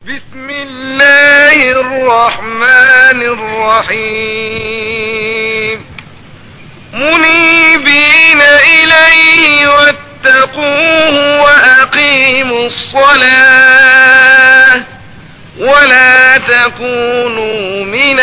بسم الله الرحمن الرحيم منيبين إليه واتقوه وأقيموا الصلاة ولا تكونوا من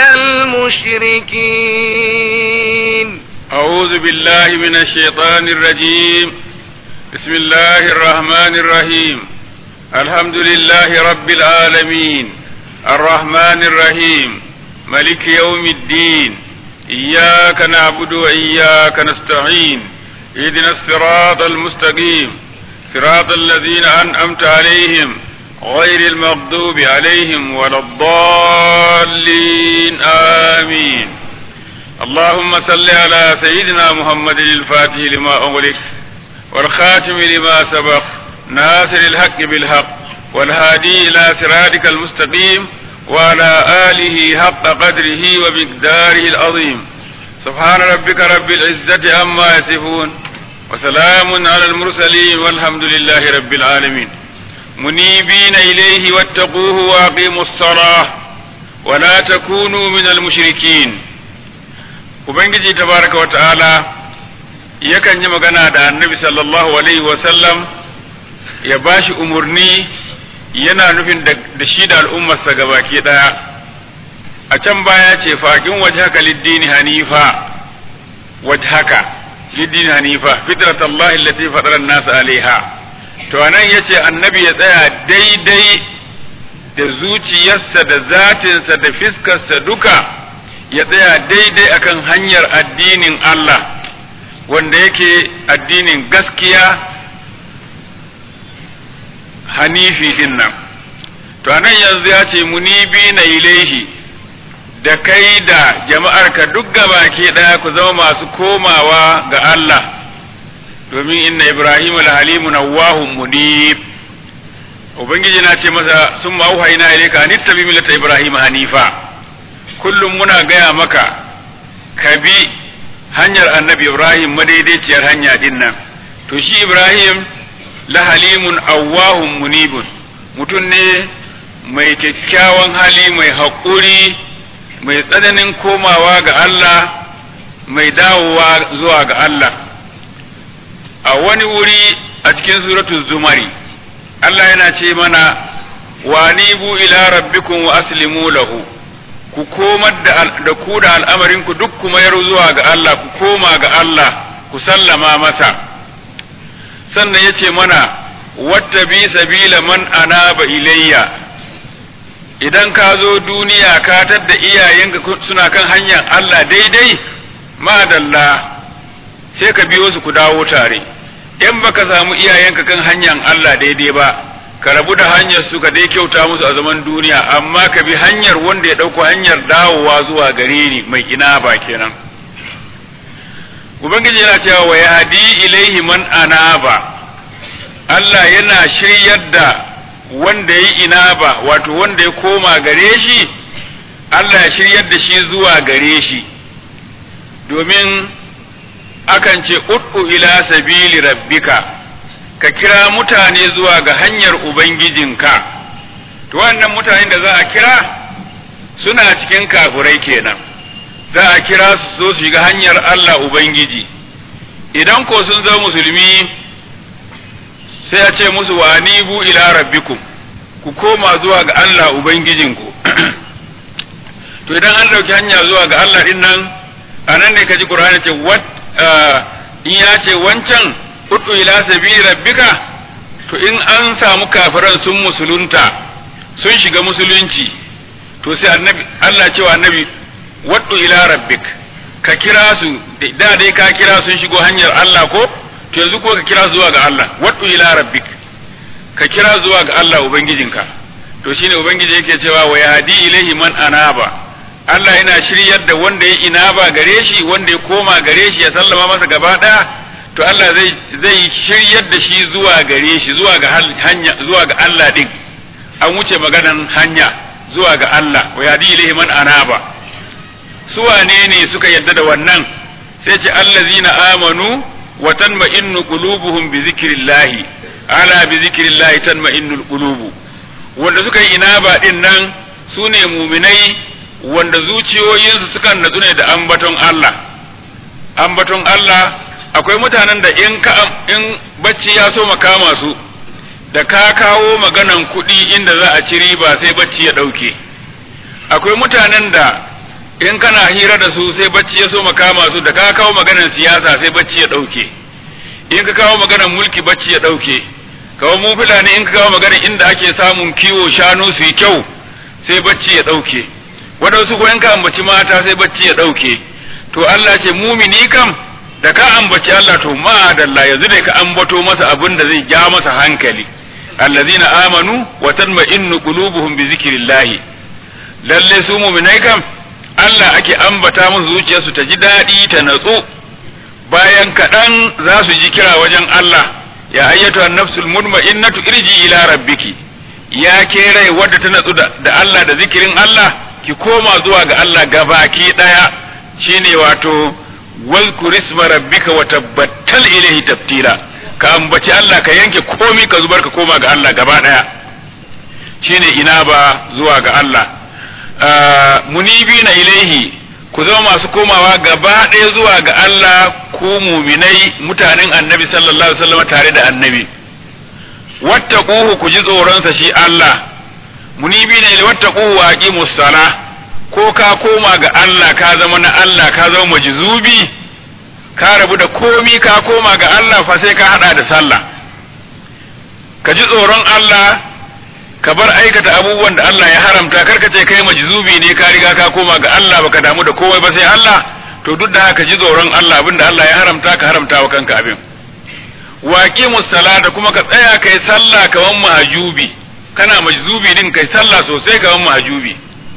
المشركين أعوذ بالله من الشيطان الرجيم بسم الله الرحمن الرحيم الحمد لله رب العالمين الرحمن الرحيم ملك يوم الدين إياك نعبد وإياك نستعين اهدنا الصراط المستقيم صراط الذين أنعمت عليهم غير المغضوب عليهم ولا الضالين آمين اللهم صل على سيدنا محمد الفاتح لما أغلق والخاتم لما سبق ناصر الحق بالحق والهادي إلى صراطك المستقيم وعلى آله حق قدره ومقداره العظيم سبحان ربك رب العزة عما يصفون وسلام على المرسلين والحمد لله رب العالمين منيبين إليه واتقوه وأقيموا الصلاة ولا تكونوا من المشركين Ubangiji tabaraka wa ta'ala yakan yi magana da annabi sallallahu alaihi wasallam ya ba shi umarni yana nufin da shi da al'ummarsa gabaki ɗaya a can baya ce faƙin waje haka liddini hanifa waje haka liddini hanifa fitrat Allah allati fatara nasu alaiha to anan yace annabi ya tsaya daidai da zuciyarsa da zatinsa da fiskarsa duka ya tsaya daidai akan hanyar addinin Allah wanda yake addinin gaskiya hanifi din nan to anan yanzu ya ce munibi na ilaihi da kai da jama'arka duk gabaki ɗaya ku zama masu komawa ga Allah domin inna Ibrahim al-halimu nawahun munib ubangiji na ce masa sun ma'auhaina ilaika an ittabi millata Ibrahim hanifa kullum muna gaya maka ka bi hanyar annabi Ibrahim madaidaiciyar hanya din nan to shi Ibrahim la halimun awwahun munibun mutum ne mai kyakkyawan hali mai haƙuri mai tsananin komawa ga Allah mai dawowa zuwa ga Allah a wani wuri a cikin suratul zumari Allah yana ce mana wa nibu ila rabbikum wa aslimu lahu ku komar da ku da al'amarinku duk kuma yar zuwa ga Allah ku koma ga Allah ku sallama masa sannan ya ce mana wata bi sabila man anaba ilayya idan ka zo duniya ka tadda iyayenka suna kan hanyar Allah daidai madalla sai ka biyo su ku dawo tare in baka samu iyayenka kan hanyar Allah daidai ba ka rabu da hanyar su ka dai kyauta musu a zaman duniya amma ka bi hanyar wanda ya ɗauko hanyar dawowa zuwa gare ni mai ina ba kenan ubangiji yana cewa wa yahdi ilaihi man anaba Allah yana shiryar da wanda ya inaba wato wanda ya koma gare shi Allah ya shiryar da shi zuwa gare shi domin akan ce ud'u ila sabili rabbika ka kira mutane zuwa ga hanyar ubangijinka to wannan mutanen da za a kira suna cikin kafurai kenan za a kira su zo su shiga hanyar Allah ubangiji idan ko sun zama musulmi sai a ce musu wa nibu ila rabbikum ku koma zuwa ga Allah ubangijinku to idan an dauki hanya zuwa ga Allah din nan anan ne kaji Qur'ani ce wat in ya ce wancan udu ila sabili rabbika to in an samu kafiran sun musulunta sun shiga musulunci to sai annabi Allah cewa annabi wadu ila rabbik ka kira su da dai ka kira sun shigo hanyar Allah ko to yanzu ko ka kira zuwa ga Allah wadu ila rabbik ka kira zuwa ga Allah ubangijinka to shine ubangiji yake cewa wa yahdi ilaihi man anaba Allah yana shiryar da wanda ya inaba gare shi wanda ya koma gare shi ya sallama masa gaba daya to Allah zai zai shiryar da shi zuwa gare shi zuwa ga hanya zuwa ga Allah din an wuce maganan hanya zuwa ga Allah wa yahdi ilaihi man anaba su wane ne suka yadda da wannan sai ce allazina amanu wa tanma'innu qulubuhum bi zikrillahi ala bi zikrillahi tanma'innul qulubu wanda suka yi inaba din nan su ne muminai wanda zuciyoyinsu sukan natsu ne da ambaton Allah ambaton Allah akwai mutanen da in ka in bacci ya so makama su da ka kawo maganan kuɗi inda za a ci riba sai bacci ya ɗauke akwai mutanen da in kana hira da su sai bacci ya so makama su da ka kawo maganan siyasa sai bacci ya ɗauke in ka kawo maganan mulki bacci ya ɗauke kawo mu fulani in ka kawo maganan inda ake samun kiwo shanu su yi kyau sai bacci ya ɗauke waɗansu ko in ka ambaci mata sai bacci ya ɗauke to Allah ce mumini kam da ka ambaci Allah to ma dalla yanzu da ka ambato masa abin da zai ja masa hankali allazina amanu wa tatma'innu qulubuhum bi zikrillah lalle su mu'minai kam Allah ake ambata musu zuciyarsu ta ji daɗi ta natsu bayan kaɗan za su ji kira wajen Allah ya ayyatu an-nafsul mutma'innatu irji ila rabbiki ya ke rai wadda ta natsu da Allah da zikirin Allah ki koma zuwa ga Allah gabaki ɗaya shine wato wazkur isma rabbika wa tabbatal ilayhi tabtila ka ambaci Allah ka yanke komi ka zubar ka koma ga Allah gaba daya shine ina ba zuwa ga Allah munibina ilaihi ku zama masu komawa gaba daya zuwa ga Allah ku muminai mutanen annabi sallallahu alaihi wasallam tare da annabi wattaquhu ku ji tsoronsa shi Allah munibina ilaihi wattaquhu wa aqimus salah ko ka koma ga Allah ka zama na Allah ka zama majzubi ka rabu da komi ka koma ga Allah fa sai ka hada da sallah ka ji tsoron Allah ka bar aikata abubuwan da Allah ya haramta karka ce kai majzubi ne ka riga ka koma ga Allah baka damu da komai ba sai Allah to duk da haka ji tsoron Allah abinda Allah ya haramta ka haramta wa kanka abin waqi musallata kuma ka tsaya kai sallah kaman mahajubi kana majzubi din kai sallah sosai kaman mahajubi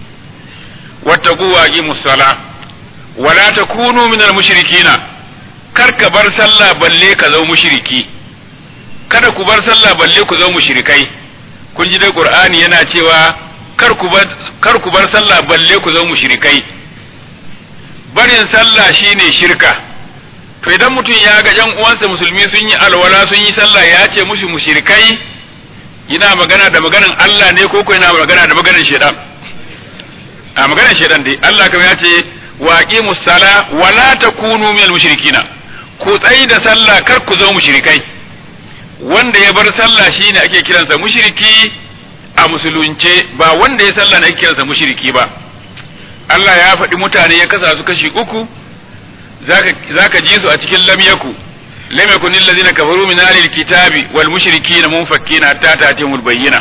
wattaqu waqimus sala wala takunu minal mushrikina kar ka bar sallah balle ka zama mushriki kada ku bar sallah balle ku zama mushrikai kun ji dai qur'ani yana cewa kar ku bar kar ku bar sallah balle ku zama mushrikai barin sallah shine shirka to idan mutum ya ga jan uwansa musulmi sun yi alwala sun yi sallah ya ce musu mushrikai yana magana da maganan Allah ne ko ko yana magana da maganan shaitan a maganar shaidan dai Allah kamar ya ce wa aqimus sala wa la takunu minal mushrikina ku tsayi da sallah kar ku zama mushrikai wanda ya bar sallah shine ake kiransa mushriki a musulunce ba wanda ya sallah ne ake kiransa mushriki ba Allah ya faɗi mutane ya kasa su kashi uku zaka zaka ji su a cikin lam yaku lam yakun allazina kafaru min ahlil kitabi wal mushrikina munfakkina hatta ta'tihimul bayyina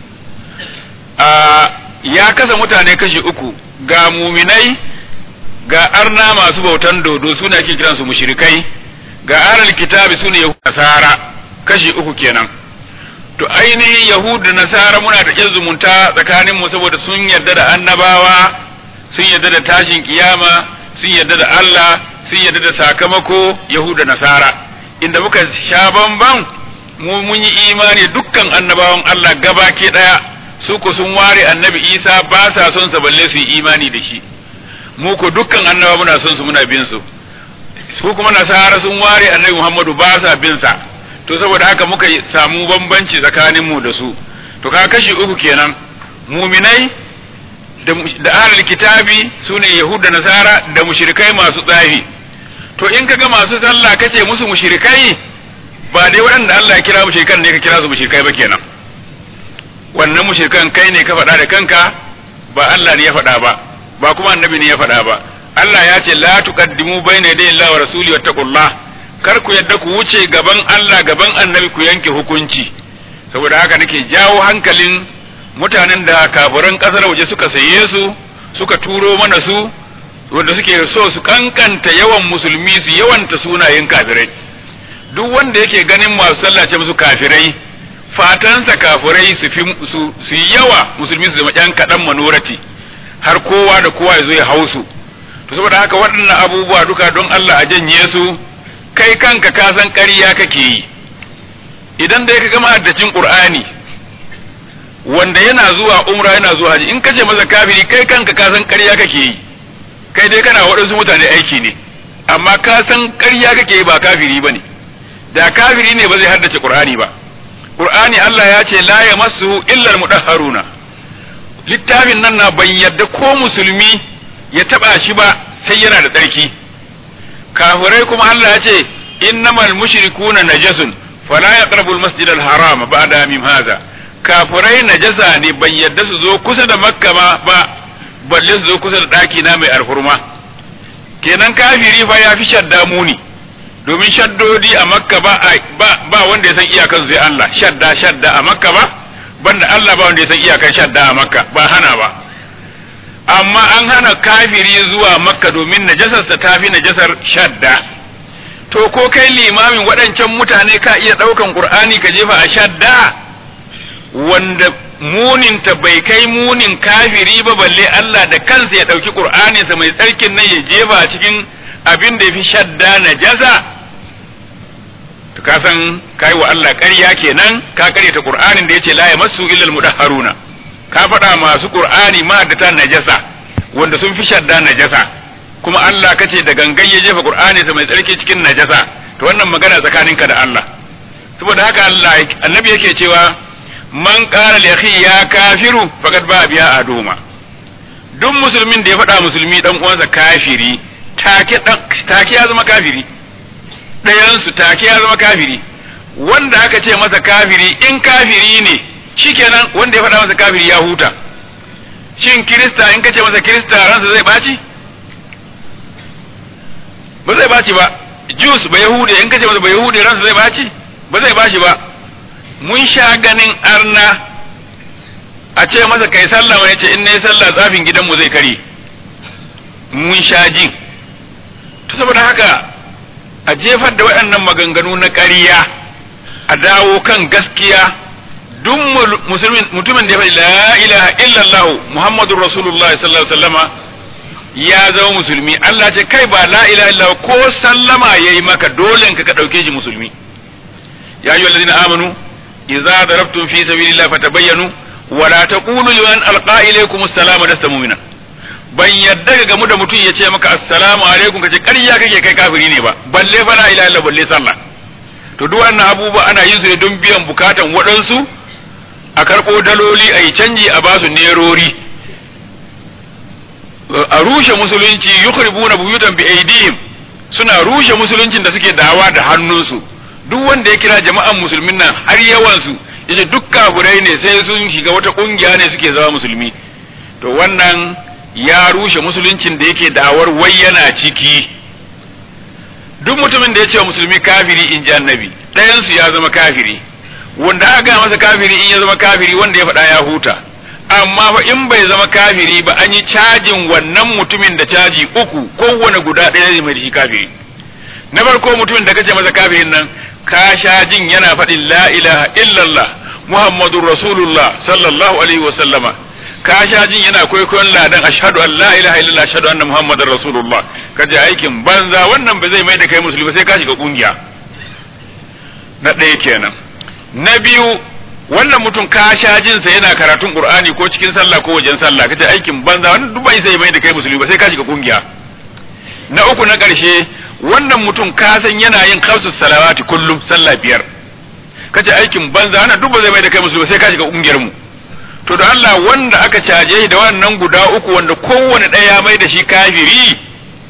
a ya kasa mutane kashi uku ga muminai ga arna masu bautan dodo su ne ake kiransu mushrikai ga aral kitabi su ne nasara kashi uku kenan to ainihin yahudu da nasara muna da ƙin zumunta tsakaninmu saboda sun yarda da annabawa sun yarda da tashin kiyama sun yarda da Allah sun yarda da sakamako yahudu da nasara inda muka sha bamban mu mun yi imani dukkan annabawan Allah gabaki daya su ko sun ware annabi isa ba sa son sa balle su yi imani da shi mu ko dukkan annaba muna son su muna bin su su kuma nasara sun ware annabi muhammadu ba sa bin sa to saboda haka muka samu bambanci tsakanin mu da su to ka kashi uku kenan muminai da ahlul kitabi sune yahud da nasara da mushrikai masu tsafi to in kaga masu sallah kace musu mushrikai ba dai waɗanda Allah ya kira mushrikan ne ka kira su mushrikai ba kenan wannan mushrikan kai ne ka faɗa da kanka ba Allah ne ya faɗa ba ba kuma annabi ne ya faɗa ba Allah ya ce la tuqaddimu bayna yaday Allah wa rasuli wattaqullah kar ku yadda ku wuce gaban Allah gaban annabi ku yanke hukunci saboda haka nake jawo hankalin mutanen da kafiran kasar waje suka saye su suka turo mana su wanda suke so su kankanta yawan musulmi su yawanta sunayen kafirai duk wanda yake ganin masu sallace musu kafirai fatansa kafirai su fi su su yawa musulmi su zama yan kaɗan manorati har kowa da kowa ya zo ya hausu to saboda haka waɗannan abubuwa duka don Allah a janye su kai kanka ka san ƙarya kake yi idan dai ka gama haddacin Qur'ani wanda yana zuwa umra yana zuwa haji in kace masa kafiri kai kanka ka san ƙarya kake yi kai dai kana waɗansu mutane aiki ne amma ka san ƙarya kake yi ba kafiri bane da kafiri ne ba zai haddace Qur'ani ba qur'ani Allah ya ce la yamassuhu illa almudahharuna littafin nan na ban yadda ko musulmi ya taba shi ba sai yana da tsarki kafirai kuma Allah ya ce innamal mushrikuna najasun fala yaqrabu almasjid alharam ba'da mim hadha kafirai najasa ne ban yadda su zo kusa da makka ma ba balle su zo kusa da daki na mai alhurma kenan kafiri fa ya fi shadda muni domin shaddodi a makka ba ba wanda ya san iyakan sai Allah shadda shadda a makka ba banda Allah ba wanda ya san iyakan shadda a makka ba hana ba amma an hana kafiri zuwa makka domin najasarsa ta fi najasar shadda to ko kai limamin waɗancan mutane ka iya ɗaukan ƙur'ani ka jefa a shadda wanda muninta bai kai munin kafiri ba balle Allah da kansa ya ɗauki ƙur'aninsa mai tsarkin nan ya jefa cikin abin da ya fi shadda najasa to ka san kai wa Allah ƙarya kenan ka ƙaryata ƙur'anin da yace la yamassu illa al-mudahharuna ka faɗa masu ƙur'ani ma da ta najasa wanda sun fi shadda najasa kuma Allah kace da gangan ya jefa Qur'ani sa mai tsarki cikin najasa to wannan magana tsakaninka da Allah saboda haka Allah annabi yake cewa man qala li akhi ya kafiru faqad ba biya aduma duk musulmin da ya faɗa musulmi dan uwansa kafiri take take ya zama kafiri ɗayan su take ya zama kafiri wanda aka ce masa kafiri in kafiri ne shikenan wanda ya faɗa masa kafiri ya huta shin kirista in ka ce masa kirista ransa zai ɓaci ba zai baci ba Jus ba Yahude in kace masa ba Yahude ransa zai baci ba zai baci ba mun sha ganin arna a ce masa kai sallah wani ce in nayi sallah tsafin gidanmu zai kare mun sha jin to saboda haka a jefar da waɗannan maganganu na ƙarya a dawo kan gaskiya duk mutumin da ya faɗi la ilaha illallah muhammadur rasulullah sallallahu alaihi wasallama ya zama musulmi Allah ce kai ba la ilaha illa ko sallama yayi maka dole ka ka dauke shi musulmi ya ayyuhal ladina amanu idza darabtum fi sabilillahi fatabayyanu wa la taqulu liman alqa ilaykum assalama lasta mu'mina ban yadda ga gamu da mutum ya ce maka assalamu alaikum kace ƙarya kake kai kafiri ne ba balle fa la ilaha illa balle sallah to duk wannan abubuwa ana yin su ne don biyan bukatan waɗansu a karɓo daloli a yi canji a basu nerori a rushe musulunci yukhribuna buyutan bi aidihim suna rushe musuluncin da suke dawa da hannunsu duk wanda ya kira jama'an musulmin nan har yawan su yace duk kafirai ne sai sun shiga wata kungiya ne suke zama musulmi to wannan ya rushe musuluncin da yake dawar wai yana ciki duk mutumin da ya ce wa musulmi kafiri in ji annabi ɗayan su ya zama kafiri wanda aka masa kafiri in ya zama kafiri wanda ya faɗa ya huta amma fa in bai zama kafiri ba an yi cajin wannan mutumin da caji uku kowane guda ɗaya zai mai shi kafiri na farko mutumin da kace masa kafirin nan ka sha jin yana faɗin la ilaha illallah muhammadur rasulullah sallallahu alaihi wa sallama ka sha jin yana kwaikwayon ladan ashhadu an la ilaha illallah ashhadu anna muhammadar rasulullah kaje aikin banza wannan ba zai mai da kai musulmi sai ka shiga kungiya na ɗaya kenan na biyu wannan mutum ka sha jinsa yana karatun qur'ani ko cikin sallah ko wajen sallah kace aikin banza wannan duk bai sai mai da kai musulmi ba sai ka shiga kungiya na uku na karshe wannan mutum ka san yana yin khamsus salawati kullum sallah biyar kace aikin banza wannan duk ba zai mai da kai musulmi sai ka shiga kungiyar mu to da Allah wanda aka caje shi da wannan guda uku wanda kowane ɗaya mai da shi kafiri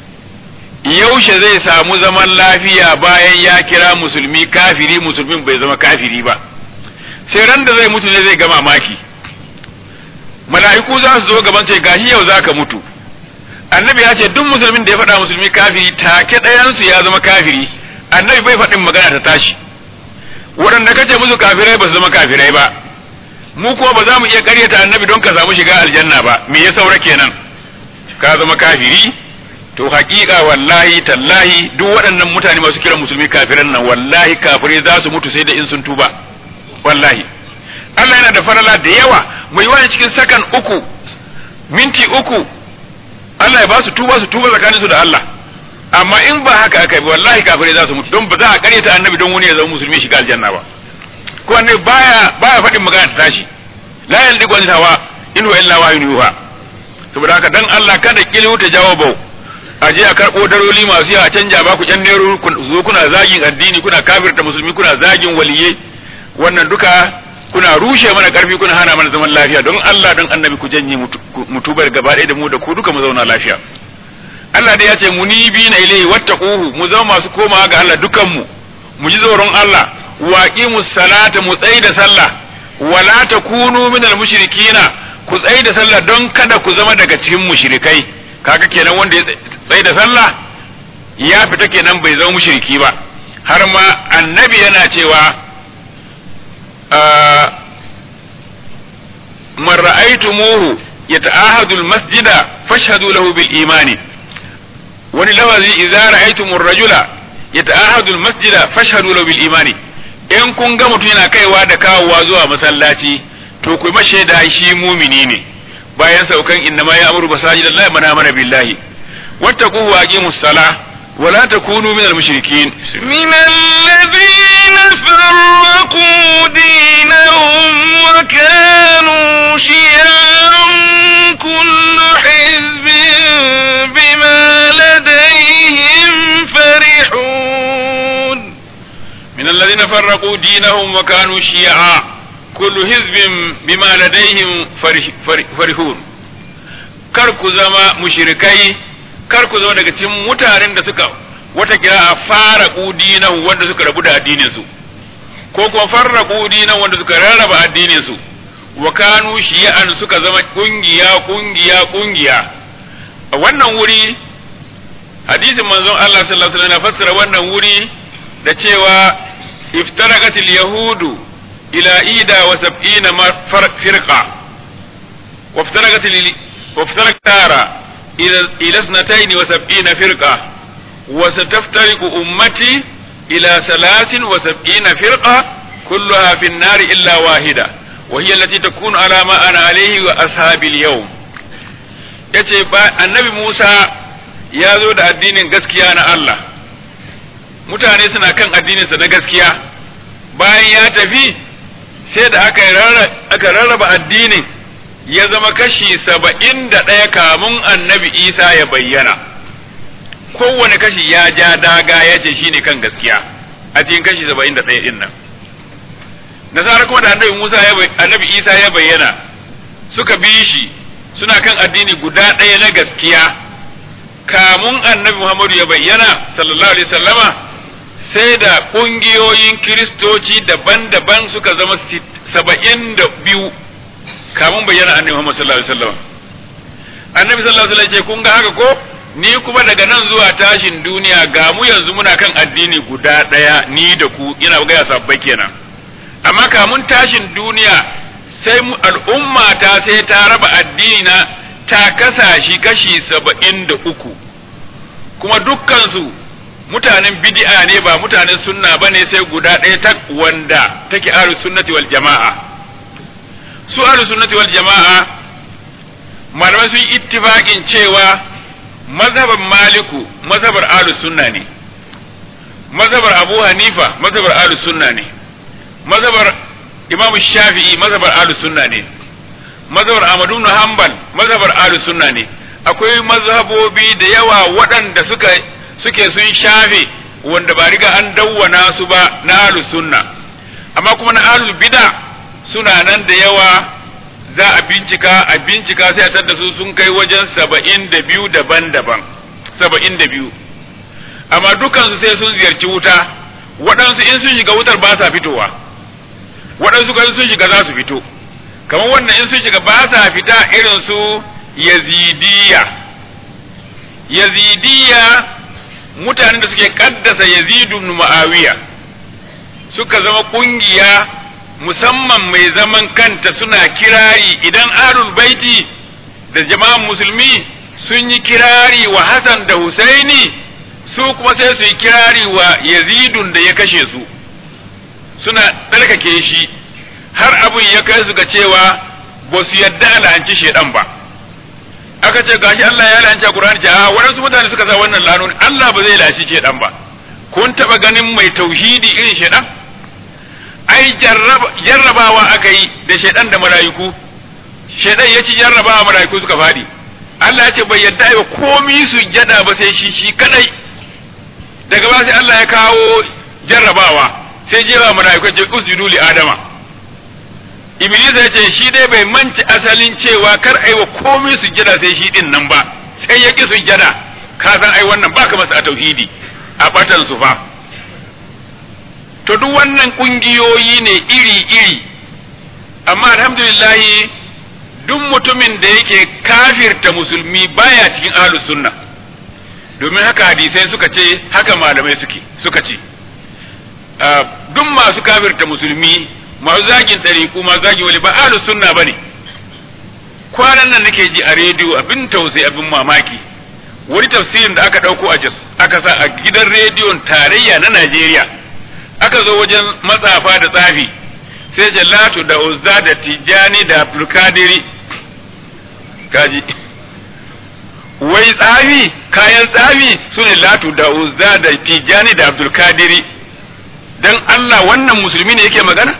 yaushe zai samu zaman lafiya bayan ya kira musulmi kafiri musulmin bai zama kafiri ba sai ran da zai mutu ne zai ga mamaki mala'iku za su zo gaban sai gashi yau zaka mutu annabi ya ce duk musulmin da ya faɗa musulmi kafiri take ɗayansu ya zama kafiri annabi bai faɗin magana ta tashi waɗanda kace musu kafirai ba su zama kafirai ba mu kuma ba za mu iya ƙaryata annabi don ka samu shiga aljanna ba me ya saura kenan ka zama kafiri to haƙiƙa wallahi tallahi duk waɗannan mutane masu kiran musulmi kafiran nan wallahi kafirai za su mutu sai da in sun tuba wallahi Allah yana da farala da yawa mai wani cikin sakan uku minti uku Allah ya ba su tuba su tuba tsakanin su da Allah amma in ba haka aka yi wallahi kafirai za su mutu don ba za a karyata annabi don wani ya zama musulmi shiga aljanna ba ko annabi baya baya faɗin magana ta tashi la yaldiqu an hawa in huwa illa wahyun yuha saboda haka dan Allah kada kilu ta jawabo a je a karɓo daroli masu yawa canja ba ku ƴan nero zo kuna zagin addini kuna kafirta musulmi kuna zagin waliyai wannan duka kuna rushe mana karfi kuna hana mana zaman lafiya don Allah don annabi ku janye mutubar gaba ɗaya da mu da ku duka mu zauna lafiya Allah dai ya ce munibi na ilai wattaquhu mu zama masu komawa ga Allah dukan mu mu ji tsoron Allah waqimus salata mu tsayi da sallah wala takunu minal mushrikina ku tsayi da sallah don kada ku zama daga cikin mushrikai kaga kenan wanda ya tsayi da sallah ya fita kenan bai zama mushriki ba har ma annabi yana cewa man ra'aytumuhu yata'ahadu al-masjida fashhadu lahu bil imani wani lafazi idza ra'aytumur rajula yata'ahadu al-masjida fashhadu lahu bil imani in kun ga mutum yana kaiwa da kawowa zuwa masallaci to ku mashe da shi mumini ne bayan saukan inna ma ya'muru masajidallahi man amana billahi wattaqu wa aqimus salah ولا تكونوا من المشركين من الذين فرقوا دينهم وكانوا شيعا كل حزب بما لديهم فرحون من الذين فرقوا دينهم وكانوا شيعا كل حزب بما لديهم فرح فرحون كركو زما مشركي kar ku zama daga cikin mutanen da suka wata kira a fara dinahu wanda suka rabu da addinin su ko kuma farraqu dinahu wanda suka rarraba addinin su wa kanu shi'an suka zama kungiya kungiya kungiya a wannan wuri hadisin manzon Allah sallallahu alaihi wasallam fassara wannan wuri da cewa iftaraqatil yahudu ila ida wa sab'ina firqa wa iftaraqatil wa iftaraqtara إلى اثنتين وسبعين فرقة وستفترق أمتي إلى ثلاث وسبعين فرقة كلها في النار إلا واحدة وهي التي تكون على ما أنا عليه وأصحاب اليوم yace annabi Musa ya zo da addinin gaskiya na Allah mutane suna kan addininsa na gaskiya bayan ya tafi sai da aka rarraba addinin ya zama kashi saba'in da ɗaya kamun annabi isa ya bayyana kowane kashi ya ja daga ya ce shi ne kan gaskiya a cikin kashi saba'in da ɗaya ɗin nan nasara kuma da annabi musa annabi isa ya bayyana suka bi shi suna kan addini guda ɗaya na gaskiya kamun annabi muhammadu ya bayyana sallallahu alaihi sallama sai da ƙungiyoyin kiristoci daban-daban suka zama saba'in da biyu kamun bayyana annabi Muhammad sallallahu alaihi wasallam annabi sallallahu alaihi wasallam ce kun ga haka ko ni kuma daga nan zuwa tashin duniya ga mu yanzu muna kan addini guda daya ni da ku ina ga ya sabbai kenan amma kamun tashin duniya sai mu al'umma ta sai ta raba addini na ta kasa shi kashi saba'in da uku kuma dukkan su mutanen bid'a ne ba mutanen sunna bane sai guda ɗaya ta wanda take ahlus sunnati wal jama'a su ahlus sunnati wal jama'a malamai sun ittifaqin cewa mazhaban maliku mazhabar ahlus sunna ne mazhabar abu hanifa mazhabar ahlus sunna ne mazhabar imam shafi'i mazhabar ahlus sunna ne mazhabar ahmadu ibn hanbal mazhabar ahlus sunna ne akwai mazhabobi da yawa waɗanda suka suke sun shafe wanda ba riga an dawwana su ba na ahlus sunna amma kuma na ahlul bid'a suna nan da yawa za a bincika a bincika sai a tadda su sun kai wajen saba'in da biyu daban-daban saba'in da biyu amma dukansu sai sun ziyarci wuta waɗansu in sun shiga wutar ba sa fitowa waɗansu kan sun shiga za su fito kamar wannan in sun shiga ba sa fita irin su yazidiya yazidiya mutanen da suke kaddasa yazidu ibn muawiya suka zama kungiya musamman mai zaman kanta suna kirari idan ahlul baiti da jama'an musulmi sun yi kirari wa Hassan da Husaini su kuma sai su yi kirari wa Yazidun da ya kashe su suna tsarkake shi har abin ya kai su ga cewa ba su yadda alhanci shedan ba aka ce gashi Allah ya la'anci a Qur'ani ce a waɗansu mutane suka sa wannan lanoni Allah ba zai lashi shedan ba kun taba ganin mai tauhidi irin shedan ai jarrabawa aka yi da shaidan da mala'iku shaidan ya ci jarrabawa mala'iku suka faɗi Allah ya ce bai yadda ba komi su jada ba sai shi shi kadai daga ba sai Allah ya kawo jarrabawa sai jewa mala'iku ce usjudu li adama iblis ya ce shi dai bai manci asalin cewa kar ai wa komai sujjada sai shi din nan ba sai ya ki sujjada ka san ai wannan baka masa a tauhidi a batan su fa to duk wannan kungiyoyi ne iri iri amma alhamdulillah duk mutumin da yake kafirta musulmi baya cikin ahlus sunna domin haka hadisai suka ce haka malamai suke suka ce duk masu kafirta musulmi masu zagin ɗariƙu masu zagin wali ba ahlus sunna bane kwanan nan nake ji a rediyo abin tausayi abin mamaki wani tafsirin da aka ɗauko a Jos aka sa a gidan rediyon tarayya na Najeriya aka zo wajen matsafa da tsafi sai Jallatu da Uzza da Tijjani da Abdulkadiri kaji wai tsafi kayan tsafi su ne Latu da Uzza da Tijjani da Abdulkadiri dan Allah wannan musulmi ne yake magana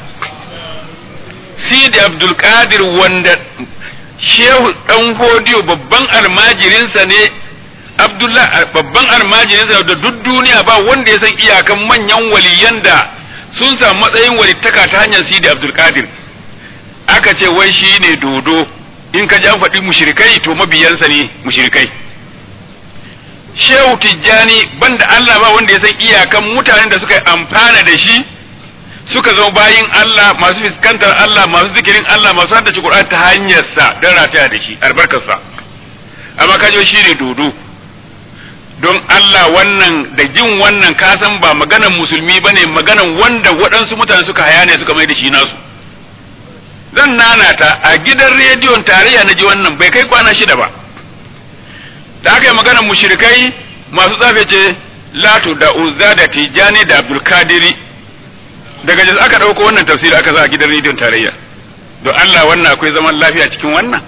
Sidi Abdulkadir wanda Shehu dan Hodiyo babban almajirinsa ne Abdullah babban almajirinsa da duk duniya ba wanda ya san iyakan manyan waliyan da sun samu matsayin walittaka ta hanyar Sidi Abdulkadir aka ce wai shi ne dodo in ka ja faɗi mushrikai to mabiyansa ne mushrikai Shehu Tijjani banda Allah ba wanda ya san iyakan mutanen da suka yi amfana da shi suka zama bayin Allah masu fuskantar Allah masu zikirin Allah masu haddace Qur'an ta hanyarsa don rataya da shi albarkarsa amma kajo shi ne dodo don Allah wannan da jin wannan kasan ba maganan musulmi bane maganan wanda waɗansu mutane suka haya ne suka mai da shi nasu zan nanata a gidan rediyon tarayya na ji wannan bai kai kwana shida ba da aka yi maganan mushrikai masu tsafe ce latu da uzza da tijani da abdulkadiri daga jas aka ɗauko wannan tafsiri aka sa a gidan rediyon tarayya don Allah wannan akwai zaman lafiya cikin wannan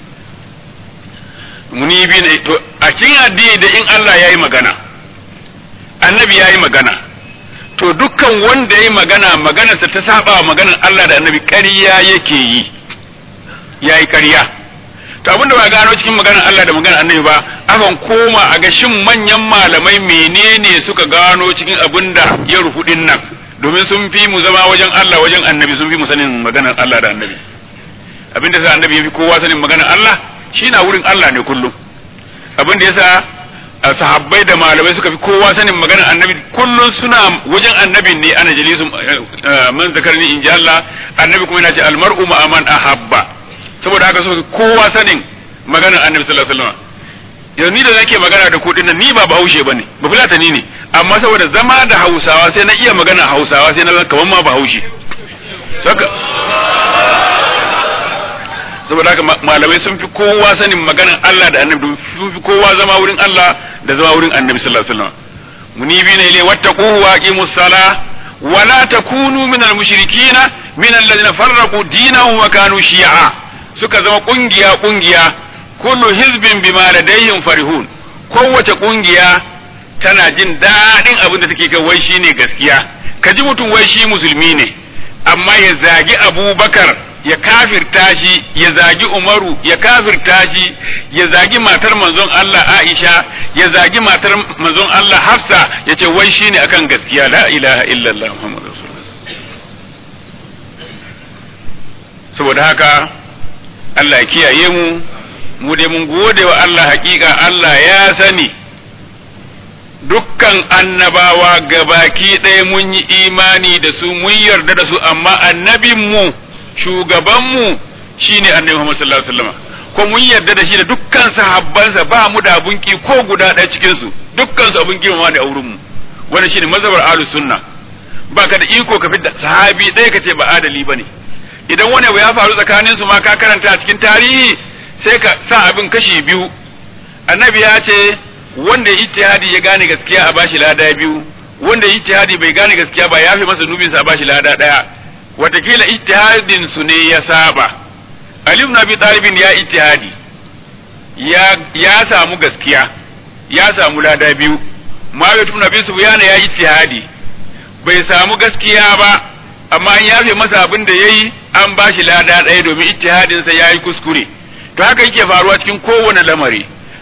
muni bi ne to a cikin addini da in Allah ya yi magana annabi ya yi magana to dukkan wanda ya yi magana maganarsa ta saba wa maganar Allah da annabi ƙarya yake yi ya yi ƙarya to abin da ba gano cikin maganar Allah da maganar annabi ba akan koma a ga shin manyan malamai menene suka gano cikin abin da ya rufu din nan domin sun fi mu zama wajen Allah wajen annabi sun fi mu sanin maganar Allah da annabi abin da sa annabi ya fi kowa sanin maganar Allah shi na wurin Allah ne kullum abin da yasa sahabbai da malamai suka fi kowa sanin maganar annabi kullum suna wajen annabin ne ana jalisu man zakarni in ji Allah annabi kuma yana ce almar'u ma man ahabba saboda haka suka fi kowa sanin maganar annabi sallallahu alaihi wasallam yanzu ni da nake magana da kuɗin nan ni ba bahaushe bane ba fulatani ne amma saboda zama da hausawa sai na iya magana hausawa sai na zama kamar ma bahaushe saka saboda haka malamai sun fi kowa sanin maganar Allah da annabi sun fi kowa zama wurin Allah da zama wurin annabi sallallahu alaihi wasallam munibina ilay wattaquhu wa aqimus sala wa la takunu minal mushrikina min alladhina farraqu dinahum wa kanu shi'a suka zama kungiya kungiya kullu hizbin bima ladayhim farihun kowace kungiya tana jin daɗin abin da take kai wai shine gaskiya ka ji mutum wai shi musulmi ne amma ya zagi abubakar ya kafirta shi ya zagi umaru ya kafirta shi ya zagi matar manzon Allah Aisha ya zagi matar manzon Allah Hafsa ya ce wai shine akan gaskiya la ilaha illallah Muhammadu Rasulullah saboda haka Allah ya kiyaye mu mu dai mun gode wa Allah hakika Allah ya sani dukkan annabawa gabaki ɗaya mun yi imani da su mun yarda da su amma annabinmu shugabanmu shine annabi Muhammad sallallahu alaihi wasallam ko mun yarda da shi da dukkan sahabbansa ba mu da abun ki ko guda ɗaya cikin su dukkan su abun girmama ne a wurin mu wannan shine mazhabar ahlus sunna baka da iko ka fidda sahabi ɗaya kace ba adali bane idan wani abu ya faru tsakanin su ma ka karanta a cikin tarihi sai ka sa abin kashi biyu annabi ya ce wanda ijtihadi ya gane gaskiya a bashi lada biyu wanda ijtihadi bai gane gaskiya ba ya fi masa nubinsa a bashi lada daya watakila ijtihadin su ne ya saba Ali ibn Abi Talib ya ijtihadi ya ya samu gaskiya ya samu lada biyu Muawiya ibn Abi Sufyan ya ijtihadi bai samu gaskiya ba amma an yafe masa abin da yayi an bashi lada daya domin ijtihadin sa yayi kuskure to haka yake faruwa cikin kowane lamari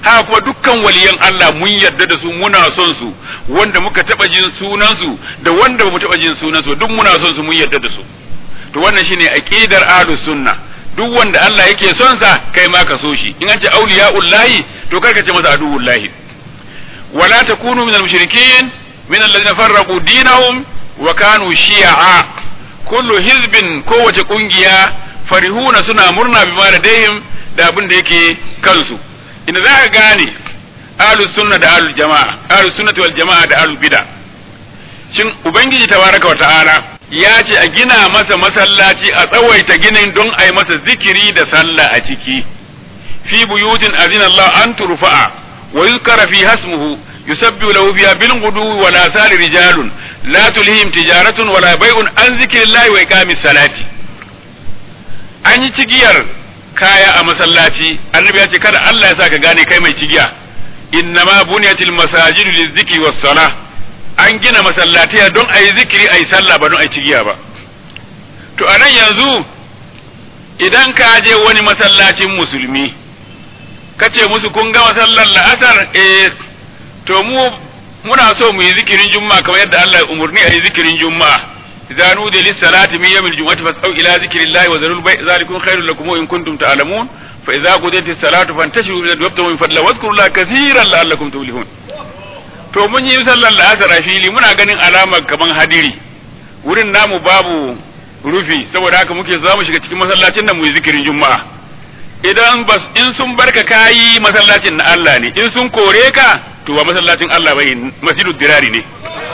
haka kuma dukkan waliyan Allah mun yarda da su muna son su wanda muka taba jin sunan su da wanda bamu taba jin sunan su duk muna son su mun yarda da su to wannan shine aqidar ahlus sunna duk wanda Allah yake son sa kai ma ka so shi in an ce auliya'ullahi to karka ce masa aduwullahi wala takunu minal mushrikin min alladhina farraqu dinahum wa kanu shi'a kullu hizbin kowace kungiya farihuna suna murna bima ladaihim da abin da yake kansu inda za ka gane ahlus sunna da ahlul jama'a ahlus sunnati wal jama'a da ahlul bid'a shin ubangiji tabaraka wa ta'ala ya ce a gina masa masallaci a tsawaita ginin don a yi masa zikiri da sallah a ciki fi buyutin azina Allah an turfa'a wa yuzkara fi hasmuhu yusabbihu lahu fiha bil ghudu wa la sari rijalun la tulhihim tijaratun wala bai'un an zikrillahi wa iqamis salati an yi cigiyar kaya a masallaci annabi ya ce kada Allah ya sa ka gane kai mai cigiya innama buniyatil masajidu lizikri was salah an gina masallatiya don a yi zikiri a yi sallah ba don a yi cigiya ba to a nan yanzu idan ka je wani masallacin musulmi ka ce musu kun ga masallar la'asar eh to mu muna so mu yi zikirin juma'a kamar yadda Allah ya umurni a yi zikirin juma'a idza nudiya lis salati min yawmil jum'ati fas'au ila zikrillahi wa zarul bai' zalikum khairul lakum in kuntum ta'lamun fa idza qudiyatis salatu fantashiru min al-wabta min fadla wadhkurullaha kathiran la'allakum tuflihun to mun yi sallar la'asar a fili muna ganin alamar kaman hadiri wurin namu babu rufi saboda haka muke za mu shiga cikin masallacin nan mu yi zikirin juma'a idan bas in sun barka kayi masallacin na Allah ne in sun kore ka to ba masallacin Allah bai masjidud dirari ne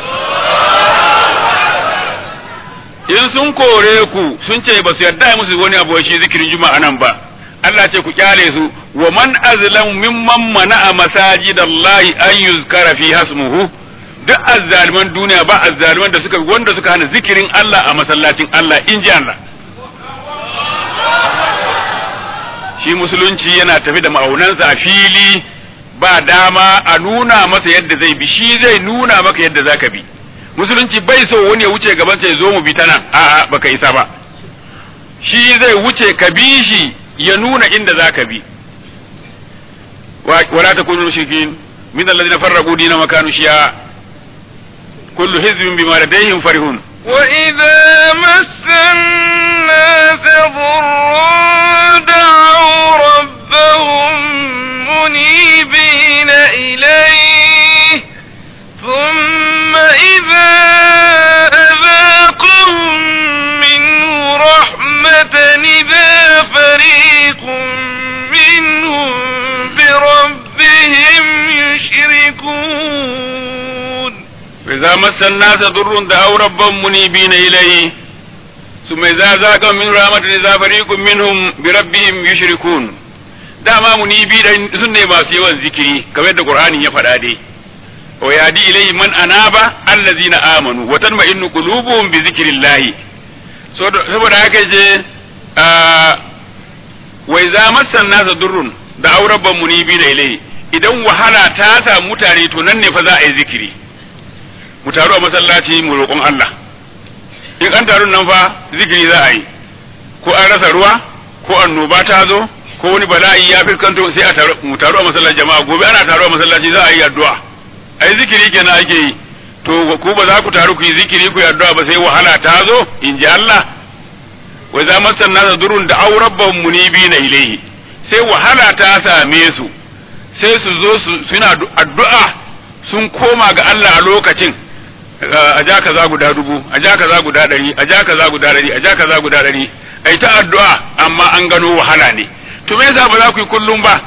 in sun kore ku sun ce ba su yarda musu wani abu shi zikirin juma'a nan ba Allah ce ku kyale su wa man azlam mimman mana'a masajidallahi an yuzkara fi hasmuhu duk azzaliman duniya ba azzaliman da suka wanda suka hana zikirin Allah a masallacin Allah in ji Allah shi musulunci yana tafi da ma'aunansa a fili ba dama a nuna masa yadda zai bi shi zai nuna maka yadda zaka bi musulunci bai so wani ya wuce gaban sai zo mu bi ta nan a'a baka isa ba shi zai wuce ka bi shi ya nuna inda za ka bi wala ta kunu mushrikin min alladhina farraqu dina wa kanu shi'a kullu hizbin bima ladayhim farihun وإذا مس الناس ضر دعوا ربهم منيبين إليه ثم إذا أذاقهم منه رحمة إذا فريق منهم بربهم يشركون وإذا مس الناس ضر دعوا ربهم منيبين إليه ثم إذا ذاق من رحمة إذا فريق منهم بربهم يشركون dama munibi da sun ne masu yawan zikiri kamar yadda Qur'ani ya faɗa dai wa yadi ilayhi man anaba allazina amanu wa tanma'innu qulubuhum bi zikrillah saboda haka je wa idza massan nasa durrun da aurabban munibi da ilayhi idan wahala ta samu mutane to nan ne fa za a yi zikiri mu taru a masallaci mu roƙon Allah in an taru nan fa zikiri za a yi ko an rasa ruwa ko annoba ta zo ko wani bala'i ya fuskanto sai a taru mu taru a masallaci jama'a gobe ana taru a masallaci za a yi addu'a ai zikiri kenan ake yi to ku ba za ku taru ku yi zikiri ku yi addu'a ba sai wahala ta zo in ji Allah wa za masan nasa durun da au rabbahum munibina ilayhi sai wahala ta same su sai su zo su suna addu'a sun koma ga Allah a lokacin a ja kaza guda dubu a ja kaza guda ɗari a ja kaza guda ɗari a ja kaza guda ɗari ai ta addu'a amma an gano wahala ne to me yasa ba za ku yi kullum ba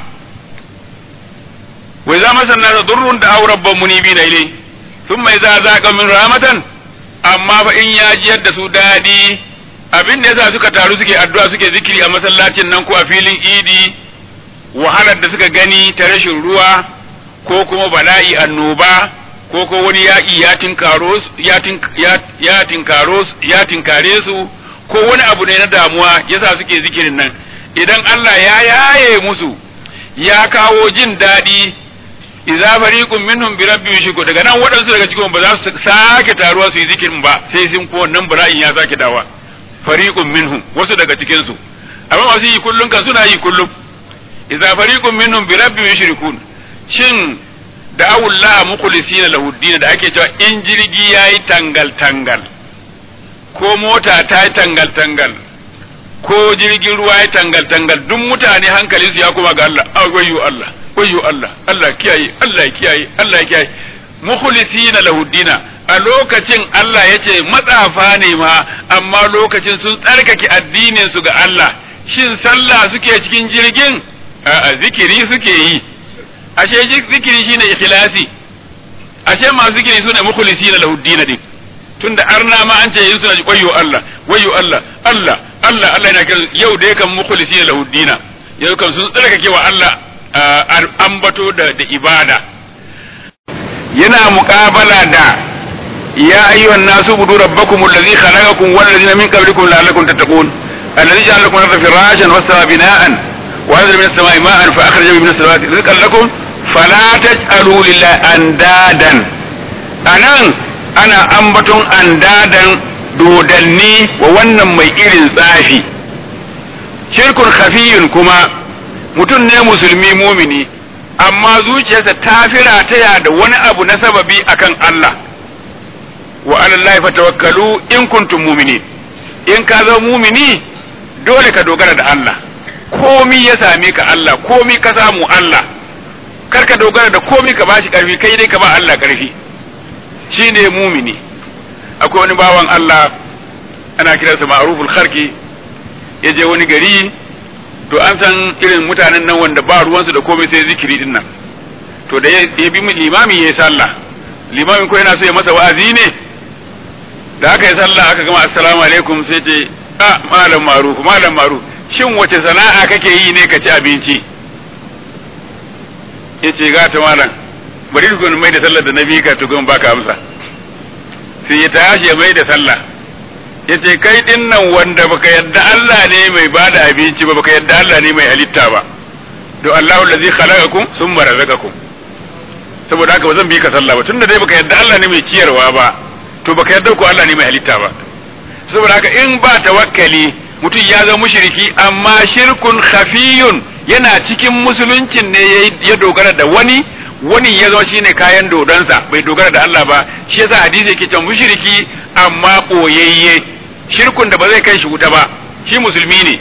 wai za masa na durrun da au rabban munibi na ilai sun mai za za min rahmatan amma fa in ya ji yadda su daɗi abin da yasa suka taru suke addu'a suke zikiri a masallacin nan ko a filin idi wahalar da suka gani ta rashin ruwa ko kuma bala'i annoba ko ko wani yaƙi ya tinkaro ya tinkaro ya tinkare su ko wani abu ne na damuwa yasa suke zikirin nan idan Allah ya yaye musu ya kawo jin daɗi idza fariqun minhum bi rabbihim yushriku daga nan waɗansu daga cikin ba za su sake taruwa su yi zikirin ba sai sun ko wannan bala'in ya sake dawa fariqun minhum wasu daga cikin su amma masu yi kullun kan suna yi kullum idza fariqun minhum bi rabbihim yushrikun shin da awullah mukhlisina lahu din da ake cewa in jirgi yayi tangal tangal ko mota ta yi tangal tangal ko jirgin ruwa ya tangal tangal duk mutane hankalinsu ya kuma ga Allah ah wayyo Allah wayyo Allah Allah kiyaye Allah kiyaye Allah kiyaye mukhlisina lahu dina a lokacin Allah yace matsafa ne ma amma lokacin sun tsarkake addinin su ga Allah shin sallah suke cikin jirgin a'a zikiri suke yi ashe zikiri shine ikhlasi ashe masu zikiri sune mukhlisina lahu dina din tunda arna ma an ce yin suna wayyo Allah wayyo Allah Allah Allah Allah yana kiran yau da yakan mukhlisi lahu dina yau kan sun tsarkake wa Allah ambato da da ibada yana muqabala da ya ayyuhan nasu budu rabbakum allazi khalaqakum wal ladina min qablikum la'allakum tattaqun alladhi ja'ala lakum al-ardha firashan was samaa bina'an wa anzala minas samaa'i ma'an fa akhraja minas samawati rizqan lakum fala taj'alu lillahi andadan anan ana ambaton andadan dodanni wa wannan mai irin tsafi shirkun khafiyun kuma mutum ne musulmi mumini amma zuciyarsa ta fira taya da wani abu na sababi akan Allah wa alallahi fatawakkalu in kuntum mumini in ka zama mumini dole ka dogara da Allah komi ya same ka Allah komi ka samu Allah kar ka dogara da komi ka bashi karfi kai dai ka ba Allah karfi shi ne mumini akwai wani bawan Allah ana kiransa ma'ruful kharki ya je wani gari to an san irin mutanen nan wanda ba ruwansu da komai sai zikiri din nan to da ya bi limami ya yi sallah limamin ko yana so ya masa wa'azi ne da aka yi sallah aka gama assalamu alaikum sai ce a malam maruf malam maruf shin wace sana'a kake yi ne ka ci abinci ya ce ga ta malam bari tukun mai da sallar da na bi ka tukun baka amsa sai ya tashi ya mai da sallah ya ce kai din nan wanda baka yadda Allah ne mai bada abinci ba baka yadda Allah ne mai halitta ba do Allahu allazi khalaqakum summa razaqakum saboda haka ba zan bi ka sallah ba tunda dai baka yadda Allah ne mai ciyarwa ba to baka yadda ko Allah ne mai halitta ba saboda haka in ba tawakkali mutum ya zama mushriki amma shirkun khafiyun yana cikin musuluncin ne ya dogara da wani wani ya zama shine kayan dodonsa bai dogara da Allah ba shi yasa hadisi yake cewa mushriki amma boyayye shirkun da ba zai kai shi wuta ba shi musulmi ne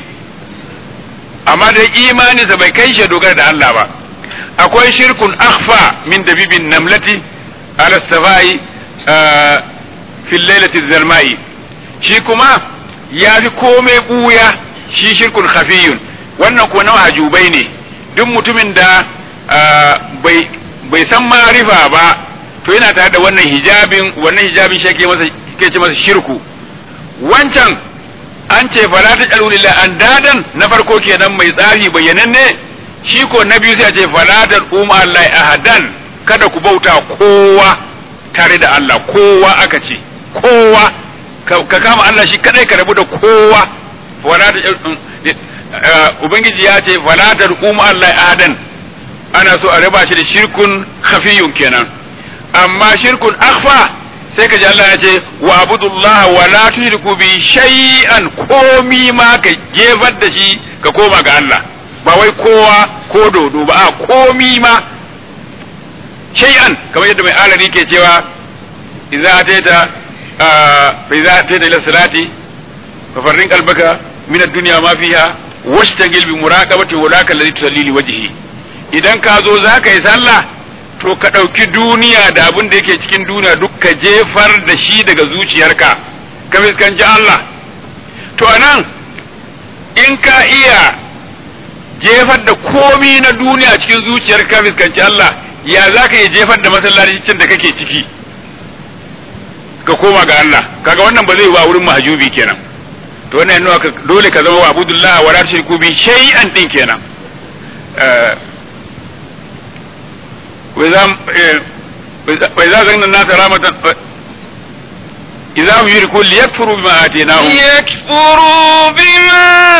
amma dai imaninsa bai kai shi dogara da Allah ba akwai shirkun akhfa min dabibin namlati ala safai fil lailati zalmai shi kuma ya fi komai buya shi shirkun khafiyun wannan ko na hajubai ne duk mutumin da bai bai san marifa ba to yana tare da wannan hijabin wannan hijabin shi ke masa ke ce masa shirku wancan an ce fala ta jalu lillahi an dadan na farko kenan mai tsari bayyananne shi ko na biyu sai a ce fala ta umma Allah ahadan kada ku bauta kowa tare da Allah kowa aka ce kowa ka kama Allah shi kadai ka rabu da kowa fala ta ubangiji ya ce fala ta umma Allah ahadan ana so a raba shi da shirkun khafiyun kenan amma shirkun akhfa sai ka ji Allah ya ce wa abudullah wa la tushriku bi shay'an komi ma ka jefar da shi ka koma ga Allah ba wai kowa ko dodo ba a komi ma shay'an kamar yadda mai alari ke cewa idza ataita fa idza ataita ila salati fa farrin qalbaka min ad-dunya ma fiha washtagil bi muraqabati walaka alladhi tusalli li wajhihi idan ka zo za ka yi sallah to ka ɗauki duniya da abin da yake cikin duniya duk ka jefar da shi daga zuciyarka ka fuskanci Allah to anan in ka iya jefar da komi na duniya cikin zuciyar ka fuskanci Allah ya za ka iya jefar da masallacin da kake ciki ka koma ga Allah kaga wannan ba zai yi wa wurin mahajubi kenan to wannan yana dole ka zama wa abudullah wa la tushriku bi shay'an din kenan وإذا وإذا زغنا الناس رحمة إذا هم يشركون ليكفروا بما آتيناهم ليكفروا بما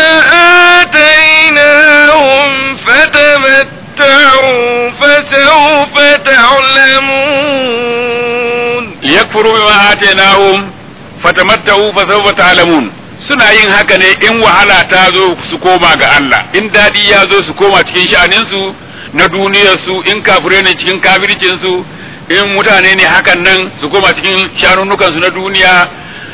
آتيناهم فتمتعوا فسوف تعلمون ليكفروا بما آتيناهم فتمتعوا فسوف تعلمون suna yin haka ne in wahala ta zo su koma ga Allah in daɗi ya zo su koma cikin sha'aninsu na duniyar su in kafire ne cikin kafircin su in mutane ne hakan nan su koma cikin shanunukan su na duniya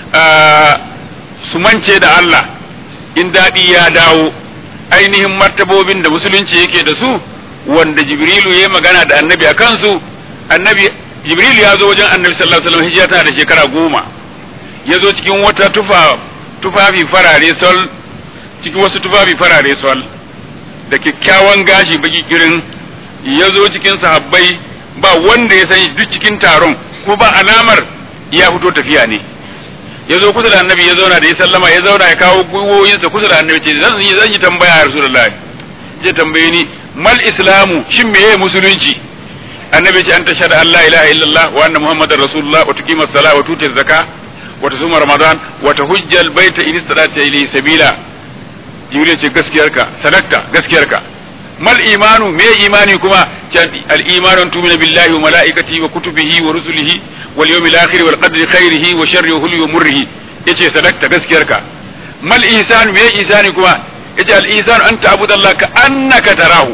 su mance da Allah in daɗi ya dawo ainihin martabobin da musulunci yake da su wanda jibrilu ya magana da annabi a kansu annabi jibrilu ya zo wajen annabi sallallahu alaihi wasallam hijira tana da shekara goma ya zo cikin wata tufa tufafi farare sol cikin wasu tufafi farare sol da kyakkyawan gashi baki kirin ya zo cikin sahabbai ba wanda ya san duk cikin taron ko ba alamar ya fito tafiya ne ya zo kusa da annabi ya zauna da ya sallama ya zauna ya kawo gwiwoyinsa kusa da annabi ce zan yi zan yi tambaya ya rasulullahi je tambaye ni mal islamu shin meye musulunci annabi ce an tashhadu an la ilaha illallah wa anna muhammadar rasulullah wa tuqima as-salat wa tuti az-zakah wa tasuma ramadan wa tahujja al-baita in istata ilayhi sabila jibril ce gaskiyarka sadakta gaskiyarka mal imanu me imani kuma can al-imanu tu'minu billahi wa malaikatihi wa kutubihi wa rusulihi wal yawmil akhir wal qadri khairihi wa sharrihi wa wa murrihi yace sadakta gaskiyarka mal ihsanu me ihsani kuma yace al ihsanu an ta'budu Allah ka annaka tarahu